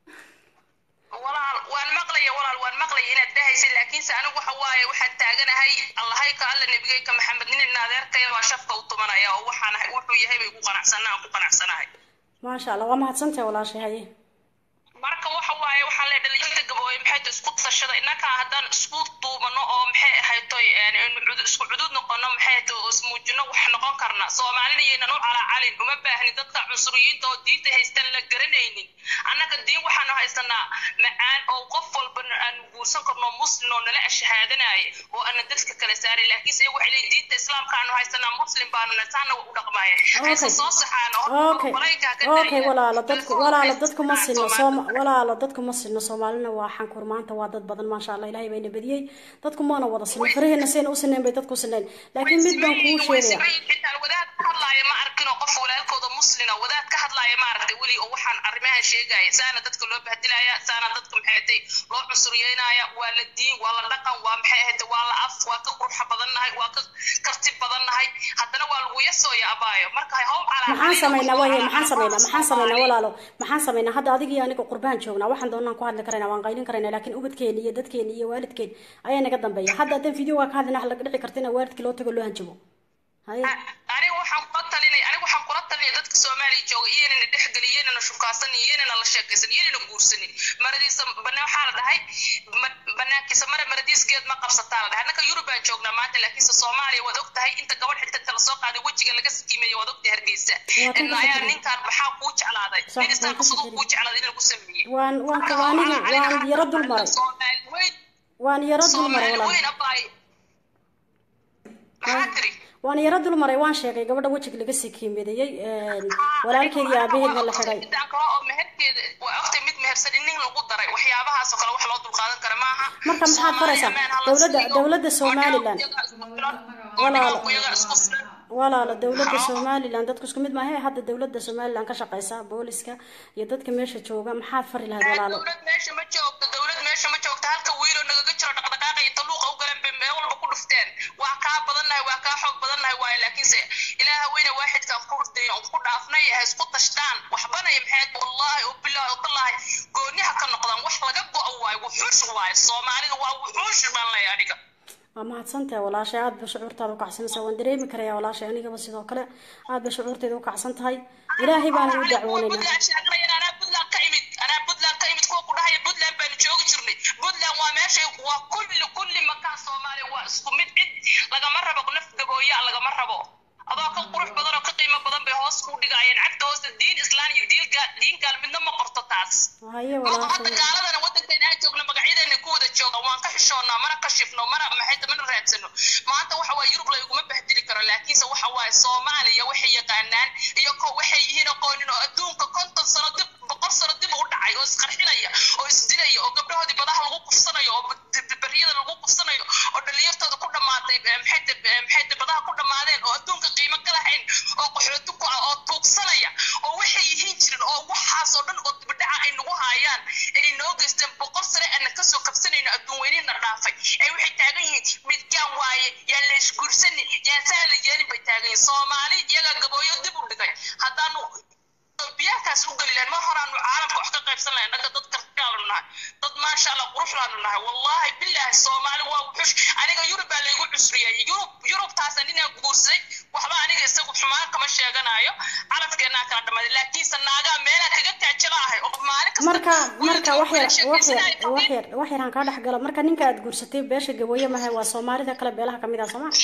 walaal waan maqlaya walaal waan maqlaya inaad dhahaysa laakiinse anigu waxa waaye waxaan taaganahay allahay ka alla nebigeyka maxamed nin adeerkaya waa shafka u tumanaya oo waxaan wuxuu yahay bay ku qanacsanaa ku qanacsanahay maasha allah waa mahadsantahay walaashay haye marka waxa waaye waxaan leeyahay dhalinyarada gabooye maxay tahay isku tashada innaka haddaan isku duubano oo maxay ahayd toy een, een cudu- isku cudud noqono maxay tahay oo ismuujino wax noqon karna soomaalina yaynan u calaacalin uma baahni dadka cunsuriyiinta oo diinta haystaan la garanaynin annaga diin waxaanu haysanaa macaan oo qof walba aanu guursan karno muslim oo nala ashahaadanaya oo ana dadka kala saaray laakiinse iyagu waxay leeyihin diinta islaamka aanu haysanaa muslim baanu nasaana u dhaqmaya hayse soo saxaano okay okay walaalo dadku walaalo dadku ma sinno sooma walaalo dadku ma sinno soomaalina waa xankur maanta waa dad badan maasha allah ilaahay bayna badiyey dadku maana wada sinno faraheena sayna u sinnayn bay dadku sinnayn laakiin mid baan kuu sheegaya xitaa wadaad ka hadlaaya ma arkin oo qof walaalkooda muslina wadaad ka hadlaaya ma aragtay weli oo waxaan arrimahan sheegaya saana dadka loo bahdilaya saana dadka maxay ahatay loo cusuriyeynaya waa la diin waa la dhaqan waa maxay ahatay waa la af waa ka qurxa badannahay waa ka karti badannahay haddana waa lagu yasooya abaayo marka haw calaa maxaan samaynaa waaye maxaan samaynaa maxaan samaynaa walaalo maxaan samaynaa hadda adiga iyo aniga qurbaan joognaa waxaan doonaan ku hadli karaynaa waan qaylin karaynaa laakiin ubadkeena iyo dadkeena iyo waalidkeen ayaa naga dambeeya hadda haddaan videoga ka hadlina wax laga dhici karta in waalidkii loo tago loo hanjabo haye aniga waxaan kula talinay aniga waxaan kula talinay dadka soomaaliya jooga iyanana dhexgelin iyanana shukaasanin iyanana la sheekaysan iyanana guursanin maradiisa bana waxaa la dhahay ma- banaankiisa mara maradiiskeed ma qabsataa la dhahay annaka yurub baan joognaa maanta laakiinse soomaaliya waad og tahay inta gabadh xigta kala soo qaaday wejiga laga sikiimeeyo waad ogtahay hargeysa Waa kan ka ayaa fikiraya. ninkaan maxaa kuu jeclaaday Sax, waan ministaan ka siduu fikiraya. kuu jeclaaday in lagu sameeyey waan waan Marka waan waxaa aniga la- waan yaro dul maray Soomaali weyn waan yaro dul maray Soomaali walaal weyn abaay maxaa tiri waan yaro dul maray waan sheegay gabadha wejiga laga sii kiimeedayey walaalkeed iyo aabaheedna la xiray midaan kale oo meherkeeda waa ogtay mid mehersan in nin lagu daray waxyaabahaasoo kale wax loo dulqaadan kara maaha Marka maxaad faraysaa? Dowladda- dowladda Somaliland. Walaalo. walaalo dowladda somalilan dadku isku mid maahe hadda dowladda somalilan ka shaqeysa booliska iyo dadka meesha jooga maxaad fari lahayd walaalo dowlad meesha ma joogto dowlad meesha ma joogto halka wiiloo nagaga jiro dhaqdhaqaaqa iyo taluuqa u galeen bay meel walba ku dhufteen waa kaa badannahay waa kaa xoog badannahay waaye laakiinse ilaaha weyne waaxidkaan ku hurday on ku dhaafnay ha isku tashtaan waxbanaya maxayd wallaahi oo bilaahi oo tallaahi gooniha ka noqdaan wax laga go-o waaye wuxuush waaye soomaalida waa wuxuush baan leeyahay aniga waa mahadsantahay walaashay aad ba shucuurtaada u kacsanaysaa waan dareemi karaya walaashay anigaba sidoo kale aad ba shucuurteeda u kacsan tahay ilaahay baana u dacwoonayna puntland sheeganayaan anaa puntland ka imid anaa puntland ka imid kuwa ku dhahaya puntland baanu joogi jirnay puntland waa meeshay waa kulli kulli makaan soomaaliya waa isku mid cid lagama rabo naf gabooyaa lagama rabo adoo ka qurux badan oo ka qiimo badan bay hoos ku dhigayeen cagta hoosta diin islaan iyo diin gaal diin gaal midna ma qorto taas haye hadda walaashay gaaladana wadankeena aan joogno magacyadeena ku wada jooga waan ka xishoonnaa mana kashifno mana maxay mana raadsano maanta waxa waaye yurub layguma bahdili karo laakiinse waxa waaye soomaaliya waxay yaqaanaan iyo ko waxay yihiin aqoonin oo adduunka konton sano dib boqol sano dib u dhacay oo isqarxinaya oo isdilaya oo gabdhahoodii badaha lagu kufsanayo oo beriyada lagu kufsanayo oo dhalinyartooda ku dhammaatay eh, maxay tahay- eh, maxay tahay badaha ku dhammaadeen oo adduunka qiimo ka lahayn oo qaxooti ku ah oo tuugsanaya oo waxay yihiin jirin oo waxaas oo dhan oo dibadhaca ay nagu haayaan ay wuxuush aniga yurub baa laygu cusriyay yurub yurubtaas aninaa guursaday waxba aniga isagu xumaan kama sheeganayo carabkeenaa kala dhamaaday laakiinse naagaa meelaa kaga taajala ahay oo maalin kasta marka marka wax yar wax yar sheekaysanaya wax yar wax yar aan kaa dhex galo marka ninka aad guursatay beesha gabooye mahay waa soomaalida kale beelaha kamid ah sooma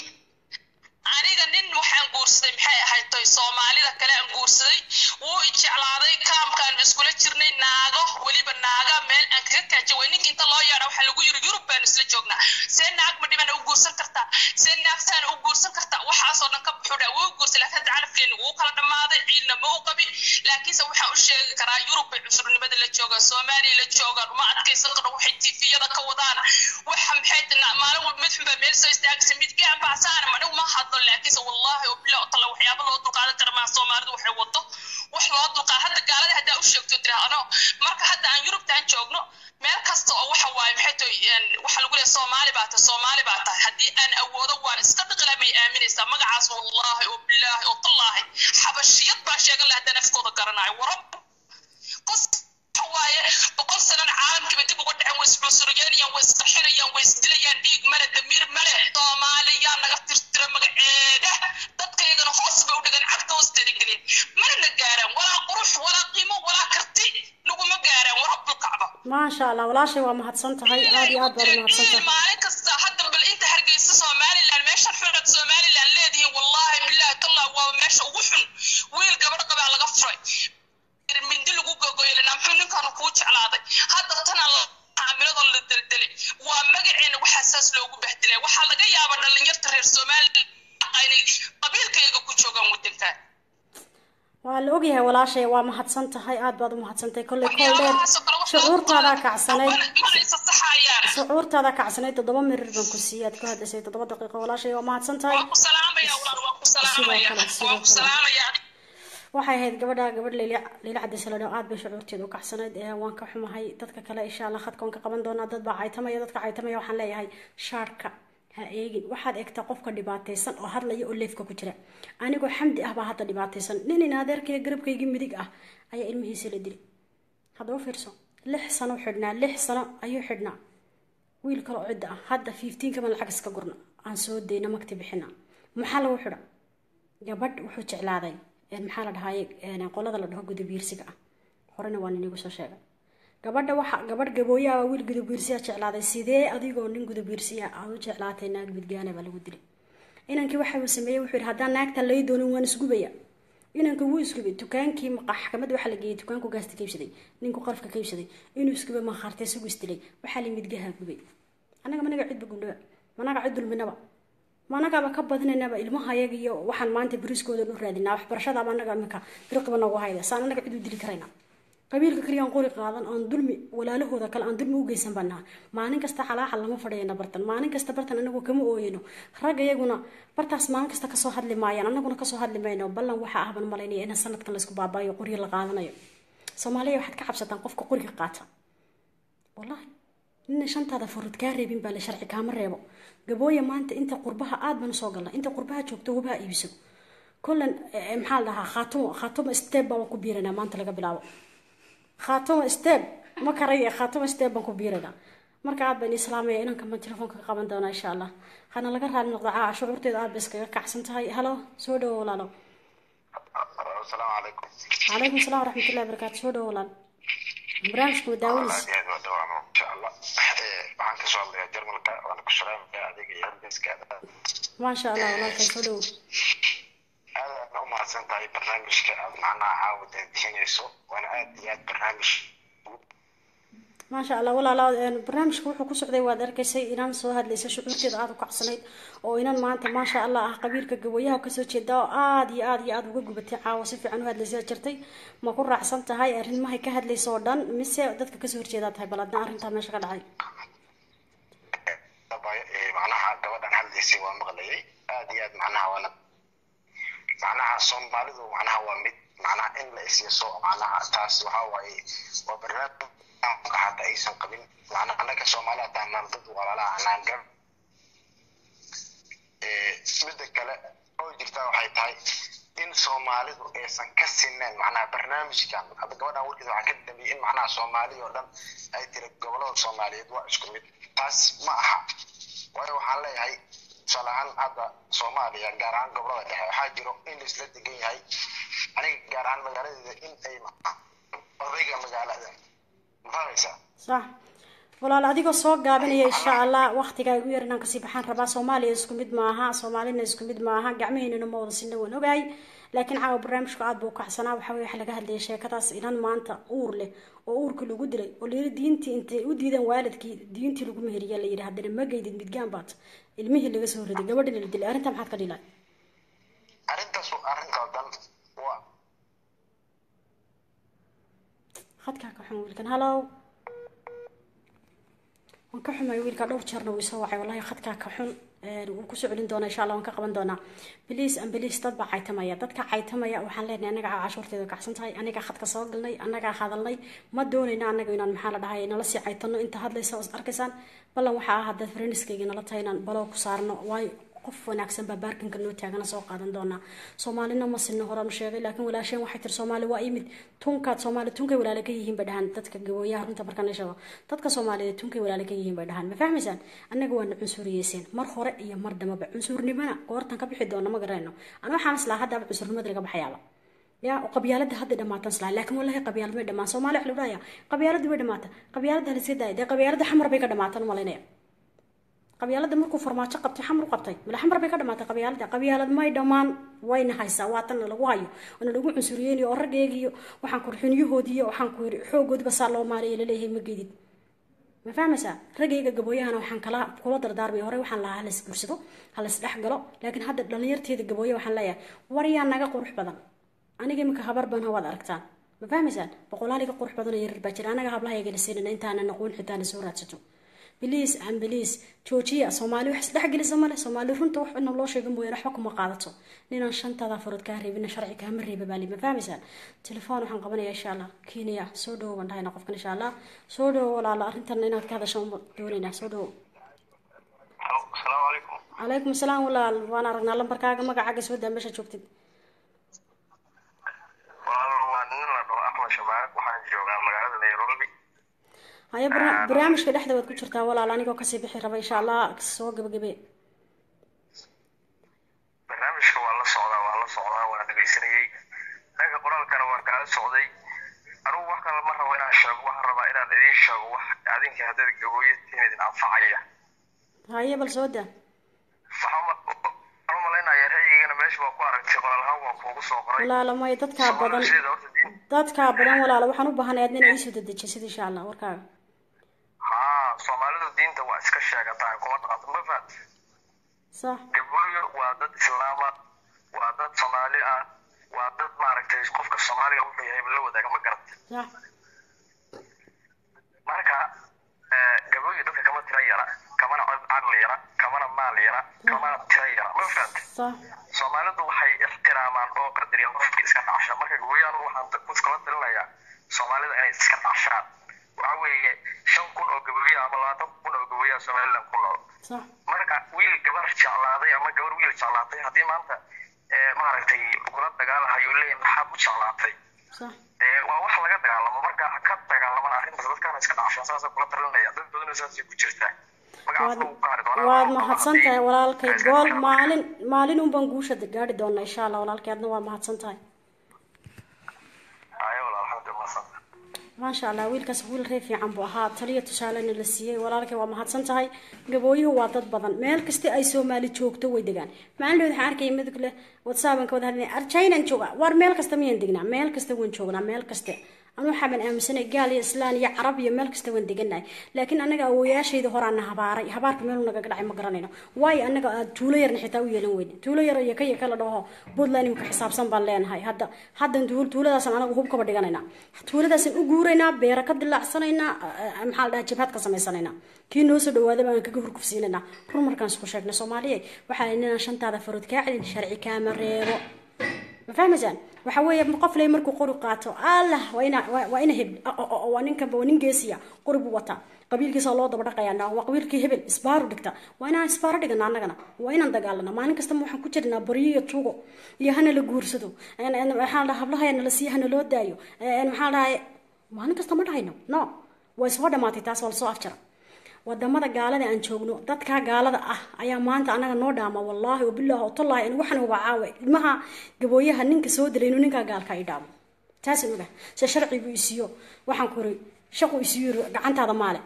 aniga nin waxaan guursaday maxay ahayd toy soomaalida kale aan guursaday wuu i jeclaaday kaamkaan iskula jirnay naago weliba naaga meel aan kaga kaaja way ninka inta loo yeedha waxaa lagu yiri yurub baanu isla joognaa see naag ma dhibana u guursan kartaa see naag saana u guursan kartaa waxaasoo dhan ka buxudha wuu guursaday laakiin hadda carabkeenu wuu kala dhammaaday ciidna ma u qabin laakiinse waxaan u sheegi karaa yurub bay cusurnimada la joogaan soomaaliya la joogaan uma adkaysan karo waxay tifiyada ka wadaan waxa maxay tana maalin walba mid xunbaa meel soo istaagaysa midgaan baa saara manigu ma hadlo laakiinse wallaahi oo bilaa tala waxyaaba loo dulqaadan kara maa soomaalidu waxay wado wax loo dulqaad hadda gaalada haddaa u sheegto tiraahdo marka hadda aan yurubtaan joogno meel kasta oo waxa waaye maxay tahay waxa lagu leeyahay soomaali baa tahay soomaali baa tahay haddii aan awoodo waan iska dhiqila may aaminaysaa magacaas wallaahi oo bilaahi oo tallaahi xabashiyad baa sheegan laha haddaan afkooda garanayo warab qos waaye boqol sanana caalamkiiba dib uga dhacen way iscunsuriyeenayaan way isqarxinayaan way isdilayaan dhiig male damiir male soomaaliyaa naga tirtira magaceeda dadkaygana hoos bay u dhigan cagta hoosteeda gelin mana na gaaraan walaa qurux walaa qiimo walaa karti naguma gaaraan warabbulkacba maasha allah walaashay waa mahadsan tahay aad iyo aad baad u mahadsan tahay maalin kasta hadda bal inta hargeysa somaliland meeshan xunad somaliland leedihiin wallaahi bilaahi tallah waa meesha ugu xun wiil gabadh qabaa laga furay mindi lagu gogoyelina muxuu ninkaanu kuu jeclaaday hadda tana caamiladoo la deldelay waa magaceena waxaa saas loogu bahdilay waxaa laga yaabaa dhalinyarta reer somaliland inay qabiilkayga ku joogaan wadankan waa la ogyahay walaashay waa mahadsan tahay aad baad u mahadsantahay kolley kool dheer shucuurtaadaa kacsanayd manaysa saxayaan shucuurtaadaa kacsanayd toddoba mirir baan ku siiyey aad ku hadlaysay toddoba daqiiqo walaashay waa mahadsan tahay waa ku salaamaya walaal waa ku salaamaya Sidoo kale, sidoo waa ku kale. salaamaya waxay ahayd gabadha gabadh leyla leyla cabdisaladho aad bay shucuurteeda u kacsanayd ee waan ka xumahay dadka kale insha allah khadka waan ka qaban doonaa dad baa caytamaya dadka caytamaya waxaan leeyahay shaarka ha eegin waxaad eegtaa qofka dhibaataysan oo hadlaya oo leefka ku jira anigoo xamdi ah baa hadda dhibaataysan nin in adeerkayga garabkaygii midig ah ayaa ilmihiisa la dilay haddaba fiirso lix sano xidhnaa lix sano ayuu xidhnaa wiil kale oo cidda ah hadda fifteen kaban lacag iska gurna aan soo dayna magti bixina maxaa lagu xidha gabadh wuxuu jeclaaday een maxaa la dhahaye een qolada la dhaho gudabiirsiga ah horena waan inigu soo sheegay gabadha waxa gabadh gabooyaha wiil gudabiirsiya jeclaaday sidee adigoo nin gudabiirsiya aad u jeclaatay naag midgaana baa lagu dilay inankii waxa uu sameeyey wuxuu yidhi haddaan naagta lay doonin waan isgubaya inanka wuu isgubay dukaankii maxkamad waxaa la geeyey dukaanku gaasta ka iibsaday ninku qalfka ka iibsaday inuu isgubay makhaartay isagu isdilay waxaa la midgaha gubay annaga managa cidba gundhaba managa cid dulminaba managaaba ka badinaynaba ilmaha ayaga iyo waxaan maanta bariiskooda u raadinaa waxbarashadaaba anaga iminka dirqiba nagu hayda saan anaga cid u dili karayna qabiilka kaliya aan qori qaadan aan dulmi walaalahooda kale aan dulmi u geysan baa naha maalin kasta xalaaxa lama fadhiyana bartan maalin kasta bartan anagu kama ooyano ragga iyaguna bartaas maalin kasta kasoo hadli maayaan anaguna kasoo hadli mayno ballan waxaa ahban malaynaya in sanadkan laysku baabaayo qoryo la qaadanayo soomaaliya waxaad ka cabsataan qofka qoriga qaata wallahi nina shantaada furud kaa reebin baa la sharci kaama reebo gabooya maanta inta qurbaha aad baan usoo galna inta qurbaha joogto hubaha iibiso kollan eh, maxaa la dhahaa khaatumo khaatumo step baan ku biiranaa maanta laga bilaabo khaatumo step ma karaya khaatumo step baan ku biiranaa marka aad baan islaamaya inanka ma telefoonka ka qaban doonaa insha allah hana laga raali noqda caa shucuurteeda aad bay iskaga kacsan tahay halo soo dhawo walaalo asalaamu calaykum calaykum salaam waraxmatullahi wabarakaatu soo dhawo walaal barnaamijka ma daawanaysa aad iyo aad waa dhawacno insha allah Eh, waxaan kasoo hadlayaa jarmalka waana ku salaamaya adiga iyo halbeeskaada maasha allah walaalkay soo dhawo aadaadna u mahadsan tahay barnaamijka aad macnaha caawa daadixinayso waana aad iyo aad barnaamij maasha allah walaala een, barnaamijka wuxuu ku socday waad arkaysay inaan soo hadlaysay shucuurteeda aada u kacsanayd oo inan maanta maasha allah ah qabiilka gawayaha kasoo jeeda oo aada iyo aada iyo aada uga gubatay caawa si fiican u hadlaysay jirtay ma ku raacsan tahay arrimahay ka hadlaysa oo dhan mise dadka kasoo horjeedaa tahay bal adna arrintaa meesha ka dhacay dabaya ee macnaha gabadhan hadlaysay waa maqlayay aad iyo aad macnaha waana macnaha soomaalidu macnaha waa mid macnaha in la isyaso macnaha taas waxaa waaye waa barnaamij ka hata aysan qabin macnaha annaga soomaali hataa naan dad walaalaha anaan gar Eh, midda kale oo jirta waxay tahay in soomaalidu aysan ka sineen macnaha barnaamijkan hadda gabadhan warkiisa waxaa ka dambeeyey in macnaha soomaali oo dhan ay tiri gobolada soomaaliyeed waa isku mid taas ma aha tusaale ahaan hadda soomaaliya gaar ahaan gobolada dhexe waxaa jiro in laisla degan yahay aniga gaar ahaan magaaladeeda in ay odayga magaalada ma fahmaysaa sax walaal adigoo soo gaabinaya insha allah waqtiga igu yar inaan kasii baxaan rabaa soomaaliya isku mid maaha soomaalina isku mid maaha gacmaheynana ma wada sina waan ogahay laakiin caawa barnaamijku aad buu kacsanaa waxa weye waxa laga hadlayay sheekadaas inan maanta uur leh oo uurka lagu dilay oo layiri diintii intay u diideen waalidkii diintii lagu meheriya la yidhi haddana ma geydid midgaan baad ilmihii laga soo riday gabadhina la dilay arrintaa maxaad ka dhilay arrintaas waa arrin qaldan waa khadkaa ka xun wiilkan hallow waan ka xumay wiilka dhowr jeerna wuu isoo wacay wallahi khadkaa ka xun wuu kusoo celin doonaa insha allah waan ka qaban doonaa biliis an biliis dad baa caytamaya dadka caytamaya waxaan leenahay anaga cashuurteeda kacsan tahay anagaa khadka soo galnay anagaa hadalnay ma doonayna anaga inaan maxaa la dhahay nala sii caytano inta hadlaysa oo is arkaysaan ballan waxaa ah haddaad friendiskayga nala tahay inaan baloo ku saarno waayo qof wanaagsan baa baarkinka noo taagana soo qaadan doonaa soomaalina ma sinno horaan sheegay laakiin walaasheen waxay tiri soomaali waa imid tunkaad soomaali tunkay walaale ka yihiin bay dhahaan dadka gabooyaha runta markaan la sheego dadka soomaaliyeed tunkay walaale ka yihiin bay dhahaan ma fahmaysaan annaga waana cunsuriyeyseen mar hore iyo mar dambaba cunsurnimana goortan ka bixi doona ma garanayno ana waxaan islaa haddaaba cunsurnimada laga baxayaaba ya qabyaalada hadda dhamaatan islaa laakiin wallahi qabyaalad may dhamaan soomaali wax la dhahaya qabyaalada way dhamaata qabyaalada haliska daaya dee qabyaalada xamar bay ka dhamaatan malaynaya qabyaalada markuu farmaajo qabtay xamar u qabtay mala xamar bay ka dhamaatay qabyaalada qabyaalad may dhammaan wayna haysaa waatan lagu hayo oona lagu cunsuriyeynayo oo raggeegiyo waxaan ku xunyahoodiiyo waxaan ku yiri xoogoodiba saa loo maaraya laleeyahay ma geedid ma fahmaysaa raggayga gabooyahana waxaan kala kula dardaarmay hore waxaan lahaa halas guursado halas dhex galo laakiin hadda dhalinyarteeda gabooya waxaan leeyahay war yaa naga qurux badan aniga imika habar ban hawaad aragtaan ma fahmaysaan boqolaaliga qurux badan oo yarar baa jira anaga hablahayaga siinana intaana naquun xitaana soo raadsato biliis aan biliis joojiya soomaali wax isdhexgelisa male soomaali runta wax ina loo sheega mooyaan waxba kuma qaadato ninaan shantaada farood kaa reebina sharci kaama reeba baali ma fahmaysaan telefoon waxaan qabanaya insha allah kenya soo dhowo baan dhahayna qofkan insha allah soo dhowo walaala arrintan inaad ka hadasho uma doonaynaa soo dhowo asalaamu calaykum calaykum asalaam walaal waan aragnaa lambarkaaga magacaaga soo daa meesha joogtid walaal waa nin la dhaho axmed shabaarak waxaan joogaa magaalada nairobi haya barna- barnaamijka dhexda waad ku jirtaa walaal anigoo kasii bixi raba insha allah soo gabagabe barnaamijka waa la socdaa waa la socdaa waa dhegaysanayey dhanka qoraalkana waan kaala socday anugu wax kale ma rabo inaan sheego waxaan rabaa inaan idiin sheego wax adinka haddaad gabooye tihiin idin anfacaya haye bal soo daa waxaan u malaynaya ra'yigana meesha waa ku aragtay qoraalhaan waa kuugu soo qoray walaalo may dadkaa badan Soomaalidu sideeda horta diin dadkaa badan walaalo waxaan u baahanayaa adna inaa iisoo dedejisid insha allah warkaaga haa soomaalidu diinta waa iska sheegataa kuma dhaqanto ma fahat sax gabooyo waa dad islaama waa dad soomaali ah waa dad maaragtay qofka soomaaliga wuxuu yahay la wadaaga ma garat sax marka eh, gabooyo dadka kama tira yara kamana cod caqli yara kamana maal yara kamana tira yara ma fahat sax soomaalidu waxay ixtiraamaan oo qadariyaan qofkii iska dhacsha marka gabooyo anigu waxaan ku iskala talinayaa soomaalida inay iska dhacshaan waxa weeye shan kun oo gabooyo ama labaatan kun oo gabooyo somaliland ku nool sax marka wiil gabar jeclaaday ama gabar wiil jeclaatay haddii maanta eh, maaragtay kula dagaalahayo leeyahay maxaad u jeclaatay sax dee waa wax laga dagaalamo marka ha ka dagaalaman arrintaas dadkaana iska dhacshaan saasa kula talinaya dad badan saasay ku jirtaa magacaasna wuu gaari doonaa waad mahadsan tahay walaalkay gool maalin maalin un baan guusha gaari doonaa insha allah walaalkay adna waa mahadsan tahay ayo walaal alxamdulilah mahadsan maasha allah wiilkaas wiil ree fiican buu ahaa taliya tusaalena la siiyey walaalkay waa mahadsan tahay gabooyuhu waa dad badan meel kasta ay soomaali joogto way degaan maalin waxaan arkaya midug leh whatsappan ka wada hadlay arjaynan jooga war meel kasta miyaan degnaa meel kasta waan joognaa meel kaste anu waxaaban aaminsanay gaal iyo islaan iyo carab iyo meel kasta waan deganahay laakiin anaga awooyaashayda horaana habaaray habaarka meel nagaga dhacay ma garanayno waayo anaga aad tuulo yarna xitaa u yeelan weyne tuulo yar iyo kaya kala dhaho puntland imika xisaabsan baan leenahay hadda haddan tuul tuuladaasan anaga hub kaba dhiganaynaa tuuladaasan u guuraynaa beera ka dilaacsanaynaa eh, maxaa la dhaha jabhad ka samaysanaynaa kii noo soo dhawaada baan kaga hurkufsiinaynaa run markaan isku sheegnay soomaaliya waxaa inaan shantaada farood kaa celin sharci kaama reebo ma fahmaysaan waxa weeye qof lay markuu qori qaato allah waa ina waa waa ina heb o- o- o- waa ninkan waa nin geesiya qori buu wataa qabiilkiisa loo daba dhaqayaa waa qabiilkii hebel isbaaru dhigta waa inaan isbaaro dhigana annagana waa inaan dagaalana maalin kasta ma waxaan ku jirnaa baryo iyo tuugo iyo hana la guursado En- en- maxaa la dhaha hablaha nala siiya hana loo daayo En- maxaa la dhahay maalin kasta ma dhahayno no waa isoo dhamaatay taas waa lasoo afjara wadamada gaalada aan joogno dadkaa gaalada ah ayaa maanta anaga noo dhaama wallaahi wabilaahi watallahi an waxan uba caawe ilmaha gabooyaha ninka soo dilay inuu ninkaa gaalka i dhaamo taas oga se sharcigu isiiyo waxaan kuri shaqu isiiyo gacantaada maale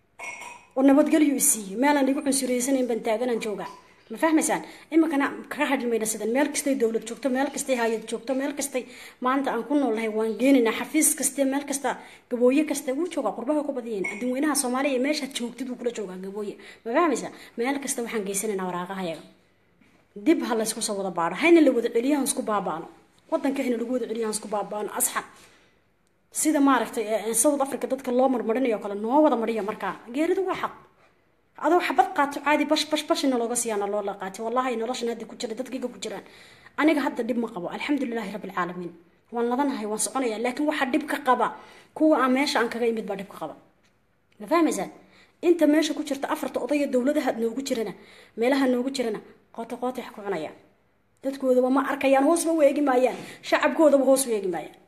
oo nabadgelyo isiiye meelaan igu cunsureysanayn baan taaganaan joogaa ma fahmaysaan iminkana kaga hadhi mayna sidan meel kastay dowlad joogto meel kastay hay-ad joogto meel kastay maanta aan ku noolnahay waan geenaynaa xafiis kaste meel kasta gabooye kasta wuu joogaa qurbaha ku badayaen adduunweynaha soomaaliya meeshaad joogtid wuu kula joogaa gabooye ma fahmaysaa meel kasta waxaan geysanaynaa waraaqahayaga dib ha laysku soo wada baadho hayna la wada celiyahan isku baabaano wadanka hayna lagu wada celiyahan isku baabaano asxan sida maaragtay south africa dadka loo marmarinayo kale noo wada mariya markaa geeridu waa xaq adoo xabad qaato caadi bash bash bashina looga siiyaana loo la qaatay wallahi noloshan hadda ku jira dadkayga ku jiraan aniga hadda dhib ma qabo alxamdulilahi rabbi alcaalamiin waan ladanahay waan soconaya laakiin waxaa dhib ka qaba kuwa aan meesha aan kaga imid baa dhib ka qaba ma fahmaysaa inta meesha ku jirta afarta odaya dowladaha noogu jirana meelaha noogu jirana qoota qoota wax ku cunayaan dadkoodaba ma arkayaan hoosba u eegi maayaan shacabkoodaba hoos u eegi maayaan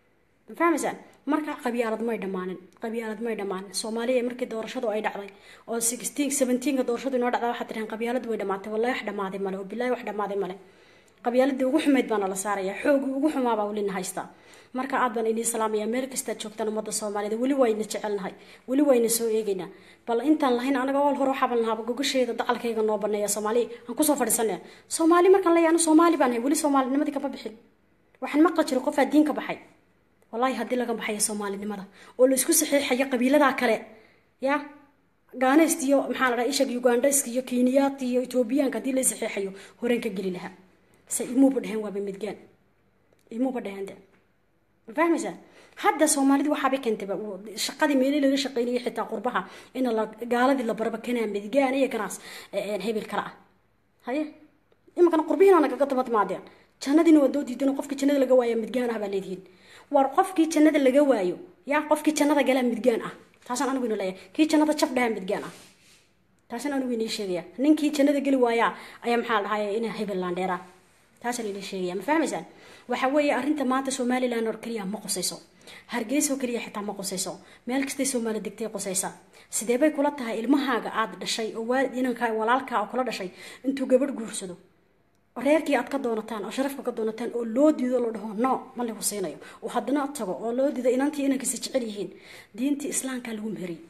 ma fahmaysaan marka qabyaalad may dhammaanin qabyaalad may dhammaanin soomaaliya markii doorashadu ay dhacday oo sixteen seventeenka doorashadu inoo dhacday waxaa tiraheen qabyaaladu way dhamaatay wallahi wax dhammaaday male oo bilahi wax dhammaaday male qabyaaladii ugu xumayd baana la saaraya xoogii ugu xumaabaa welina haystaa marka aad baan inii salaamaya meel kastaad joogtaan ummadda soomaalida weli wayna jecelnahay weli wayna soo eegaynaa bal intaan lahayn anaga ool hore waxaaban lahaaba gogasheeda dacalkayga noo baneeya soomaaliya aan kusoo fadhiisanaya soomaali markaan leeyahay anu soomaali baan hay weli soomaalinimadii kama bixin waxaan maqli jiray qofaa diin ka baxay wallahi haddii laga baxayo soomaalinimada oo la isku saxiixayo qabiiladaa kale ya gaanayst iyo maxaa la dhaha ishag ugandhaysk iyo keniyaat iyo etoobiyaanka haddii la saxiixayo horeen ka geli lahaa se imuuba dheheen waaba midgaan imuuba dheheen de ma fahmaysaa hadda soomaalida waxaabay keentayba shaqadii meeli laga shaqeynayay xitaa qurbaha in la gaaladii la baraba kanaa midgaan iyo kanaas hebel kale ah haye iminkana qurbihiina nagaga daba timaadeen jannadiina waa doo diidan qofkii jannada laga waaya midgaan ah baa leedihiin war qofkii jannada laga waayo yaa qofkii jannada galaa midgaan ah taasaan anigu ina leeyahay kii jannada jab dhahaa midgaan ah taasaan anigu inii sheegaya ninkii jannada geli waayaa ayaa maxaa la dhahay ina hebel laandheera taasaan inii sheegaya ma fahmaysaan waxa weeye arrinta maanta somaliland oo keliya ma qusayso hargeysa oo keliya xitaa ma qusayso meel kastay soomaali degtay qusaysa sidee bay kula tahay ilmahaaga aada dhashay oo waalid inanka walaalkaa oo kula dhashay intuu gabadh guursado reerkii aad ka doonataan oo sharafka ka doonataan oo loo diido la dhaho no ma lagu siinayo oo haddana tago oo loo diido inantii inankiisa jecel yihiin diintii islaamkaa lagu meheriyey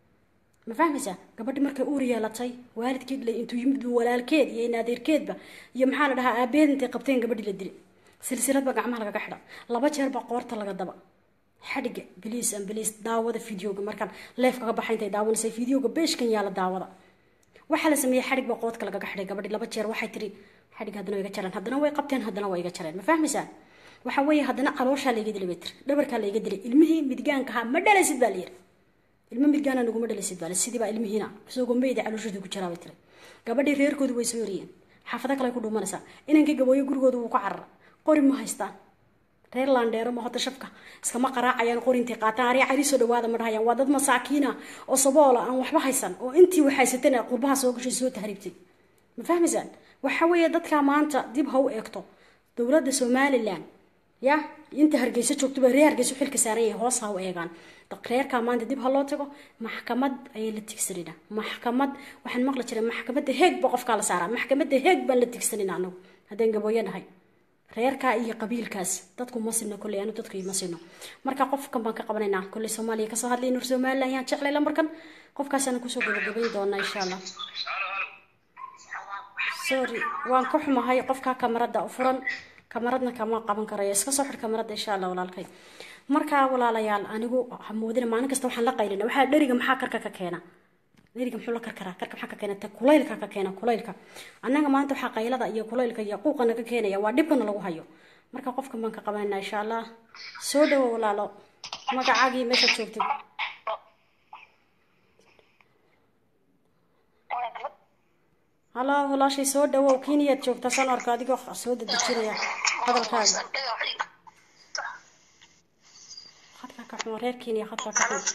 ma fahmaysaa gabadhi markay uur yeelatay waalidkii dhilay intuu yimid walaalkeed iyo inaadeerkeedba iyo maxaa la dhahaa aabeed intay qabteen gabadhii la dilay silsiladba gacmaha lagaga xidha laba jeer baa qoorta laga daba xadhiga biliis an biliis daawada videoga markaan leef kaga baxay intay daawanaysa videoga beeshkan yaala daawada waxaa la sameeyey xadhig baa qoodka lagaga xidhay gabadhi laba jeer waxay tiri xadhig haddana way iga jareen haddana way qabteen haddana waa iga jareen ma fahmaysaa waxa weeye haddana calooshaa layga dilay bay tiri dhabarkaa layga dilay ilmihii midgaankahaa ma dhalaysid baa layiri ilmo midgaana naguma dhalaysid baa sidii baa ilmihiina isagoo meyda calooshooda ku jiraa bay tiri gabadhii reerkoodu way soo yoriyeen xaafado kale ku dhuumanaysaa inankii gabooyo gurigooda wuu ku carara qori ma haystaan reer laandheero ma hota shafka iskama qaraacayaan qorintay qaataan ariya cari soo dhawaada ma dhahayaan waa dad masaakiina oo saboola aan waxba haysan oo intii waxhaysatana qurbaha soo gashay soo tahriibtay ma fahmaysaan waxa weeye dadkaa maanta dib ha u eegto dowladda somalilan ya inta hargeyso joogtoba reer hargeyso xilka saaran yahay hoos ha u eegaan reerkaa maanta dib ha loo tago maxkamad ayay la tigsanina maxkamad waxaan maqli jiray maxkamadda heeg ba qofkaa la saaraa maxkamadda heeg baan la tigsanina anagu haddaan gabooyo nahay reerkaa iyo qabiilkaas dadku ma sino kolley anu dadku ma sino marka qofkan baan ka qabanaynaa kolley soomaaliya kasoo hadlay nur somalilan yaan jeclay lambarkan qofkaasana kusoo gabagabayn doonaa insha allah sorry waan ka xumahay qofkaa kamarada u furan kamaradna kama qaban karayo iska soo xir kamaradda insha allah walaalkay markaa walaalayaal anigu hamoodina maalin kasta waxaan la qaylina waxaa dheriga maxaa karka ka keena dheriga muxuu la karkaraa karka maxaa ka keena ta kulaylka ka keena kulaylka annaga maanta waxaa qaylada iyo kulaylka iyo quuqana ka keenaya waa dhibkana lagu hayo marka qofkan baan ka qabanayna insha allah soo dhawo walaalo magacaagii meeshaad joogtid halo walaashay soo dhawow keniyaad joogtaa saan arka adigoo soo dadejinaya hadalkaaga khadkaa ka xun reer kenya khadkaa ka xun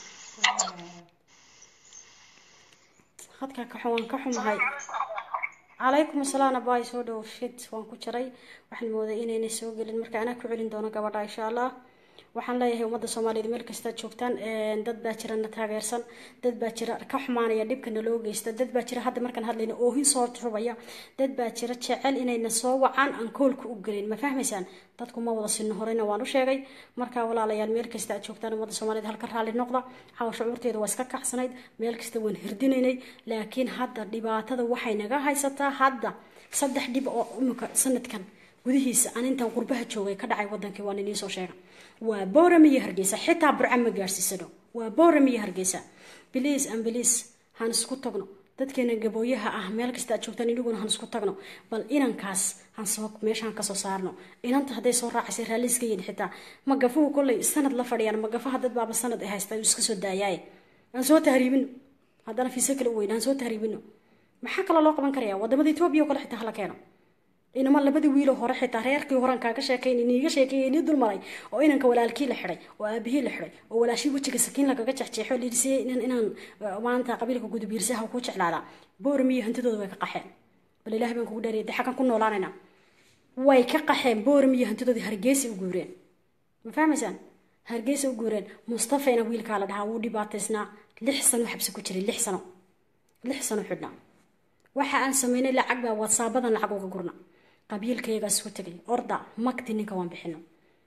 khadkaa ka xun waan ka xumahay calaykum asalaam abaay soo dhawow shid waan ku jiray waxaan mooday inaynay soo gelin marka anaa ku celin doono gabadha insha allah waxaan leeyahay ummadda soomaaliyeed meel kastaad joogtaan dad baa jira na taageersan dad baa jira ka xumaanaya dhibka naloo geysta dad baa jira hadda markaan hadlayna oohin soo rubaya dad baa jira jecel inayna soo wacaan aan koolka u gelin ma fahmaysaan dadku ma wada sinno horeyna waan u sheegay markaa walaalayaal meel kasta aad joogtaan ummadda soomaaliyeed halka raalli noqda xawa shucuurteeda waa iska kacsanayd meel kasta waan hirdinaynay laakiin hadda dhibaatada waxay naga haysataa hadda saddex dhib oo imika sanadkan gudihiisa aan intaan qurbaha joogay ka dhacay wadankii waan idiin soo sheega waa booram iyo hargeysa xitaa burca ma gaarsiisano waa booram iyo hargeysa biliis an biliis han isku tagno dadkeena gabooyaha ah meel kasta aad joogtaan iniguna han isku tagno bal inankaas han soo meeshaan kasoo saarno inanta hadday soo raacaysay raalliiska yidhi xitaa magafuhu kolley sanad la fadhiyaan magafaha dad baaba sanad ay haysta iska soo daayaaye aan soo tahriibino haddana fiise kale u weyn aan soo tahriibino maxaa kaloo loo qaban karaya wadamada etoobiya oo kale xitaa hala keeno inama labadii wiiloo hore xitaa reerkii horan kaaga sheekayn iniiga sheekeeye inii dulmaray oo inanka walaalkii la xidhay oo aabihii la xidhay oo walaashii wejiga sakiin lagaga jexjeexo liirsiye inaan maanta qabiilka gudubiirsaha ku jeclaadaa booram iyo hantidooda way ka qaxeen bal ilaah baan kugu dheeriyay de xaggan ku noolaanayna way ka qaxeen booram iyo hantidoodii hargeysa u guureen ma fahmaysaan hargeysa u guureen mustafayna wiilkaa la dhahaa wuu dhibaataysnaa lix sano xabsi ku jiray lix sano lix sano xidhnaa waxa aan sameynay lacag baa watsaabadan lacag uga gurna qabiilkayagaa isku tegay orda magti ninka waan bixino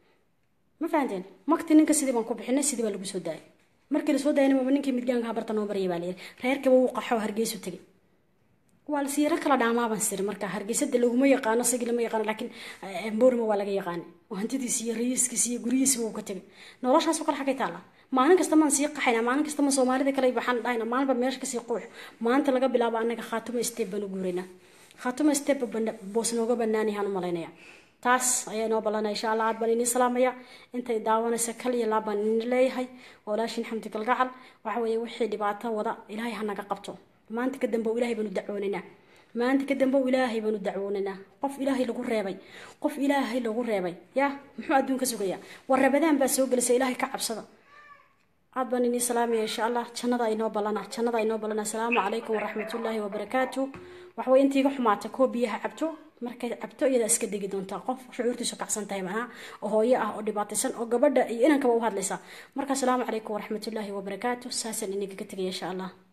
ma fahanteen magti ninka sidii baan ku bixinay sidii baa lagu soo daayay markii lasoo daayana maba ninkii midgaanka habarta noo baryay baa layiri reerkaba wuu qaxo hargeysu tegay waa lasiiro kala dhaamaabaan siri marka hargeysada laguma yaqaano isagii lama yaqaano laakiin boorma waa laga yaqaanay oo hantidiisi iyo rayiiskiisi iyo guryihiisiba uu ka tegay noloshaasoo kale xagay taalla maalin kasta maan sii qaxayna maalin kasta ma soomaalida kale waxaan dhahayna maalinba meesha kasii quux maanta laga bilaabo anaga khaatuma step baan u guuraynaa khaatuma step boos nooga banaanayaan u malaynaya taas ayaa inoo ballanaya insha allah aad baan idiin salaamaya intay daawanaysa kal iyo laab baan idin leeyahay walaashin xamdi galgacal waxa weeye wixii dhibaato wada ilaahay ha naga qabto maanta ka dambe ilaahay baanu dacwoonaynaa maanta ka dambe ilaahay baanu dacwoonaynaa qof ilaahay lagu reebay qof ilaahay lagu reebay ya muxuu adduunka sugayaa war rabadaan baa soo gelisay ilaahay ka cabsada aad baan idin salaamaya insha allah jannada inoo ballana jannada inoo ballana asalaamu calaykum waraxmatullaahi wabarakaatu waxaway intiiga xumaata koo biyaha cabto markay cabto iyadaa iska degi doontaa qof shucuurtiisu kacsan tahay macnaha oo hooyo ah oo dhibaataysan oo gabadha iyo inankaba u hadlaysa marka asalaamu calaykum waraxmatullaahi wabarakaatu saasaan idinkaga tegaya insha allah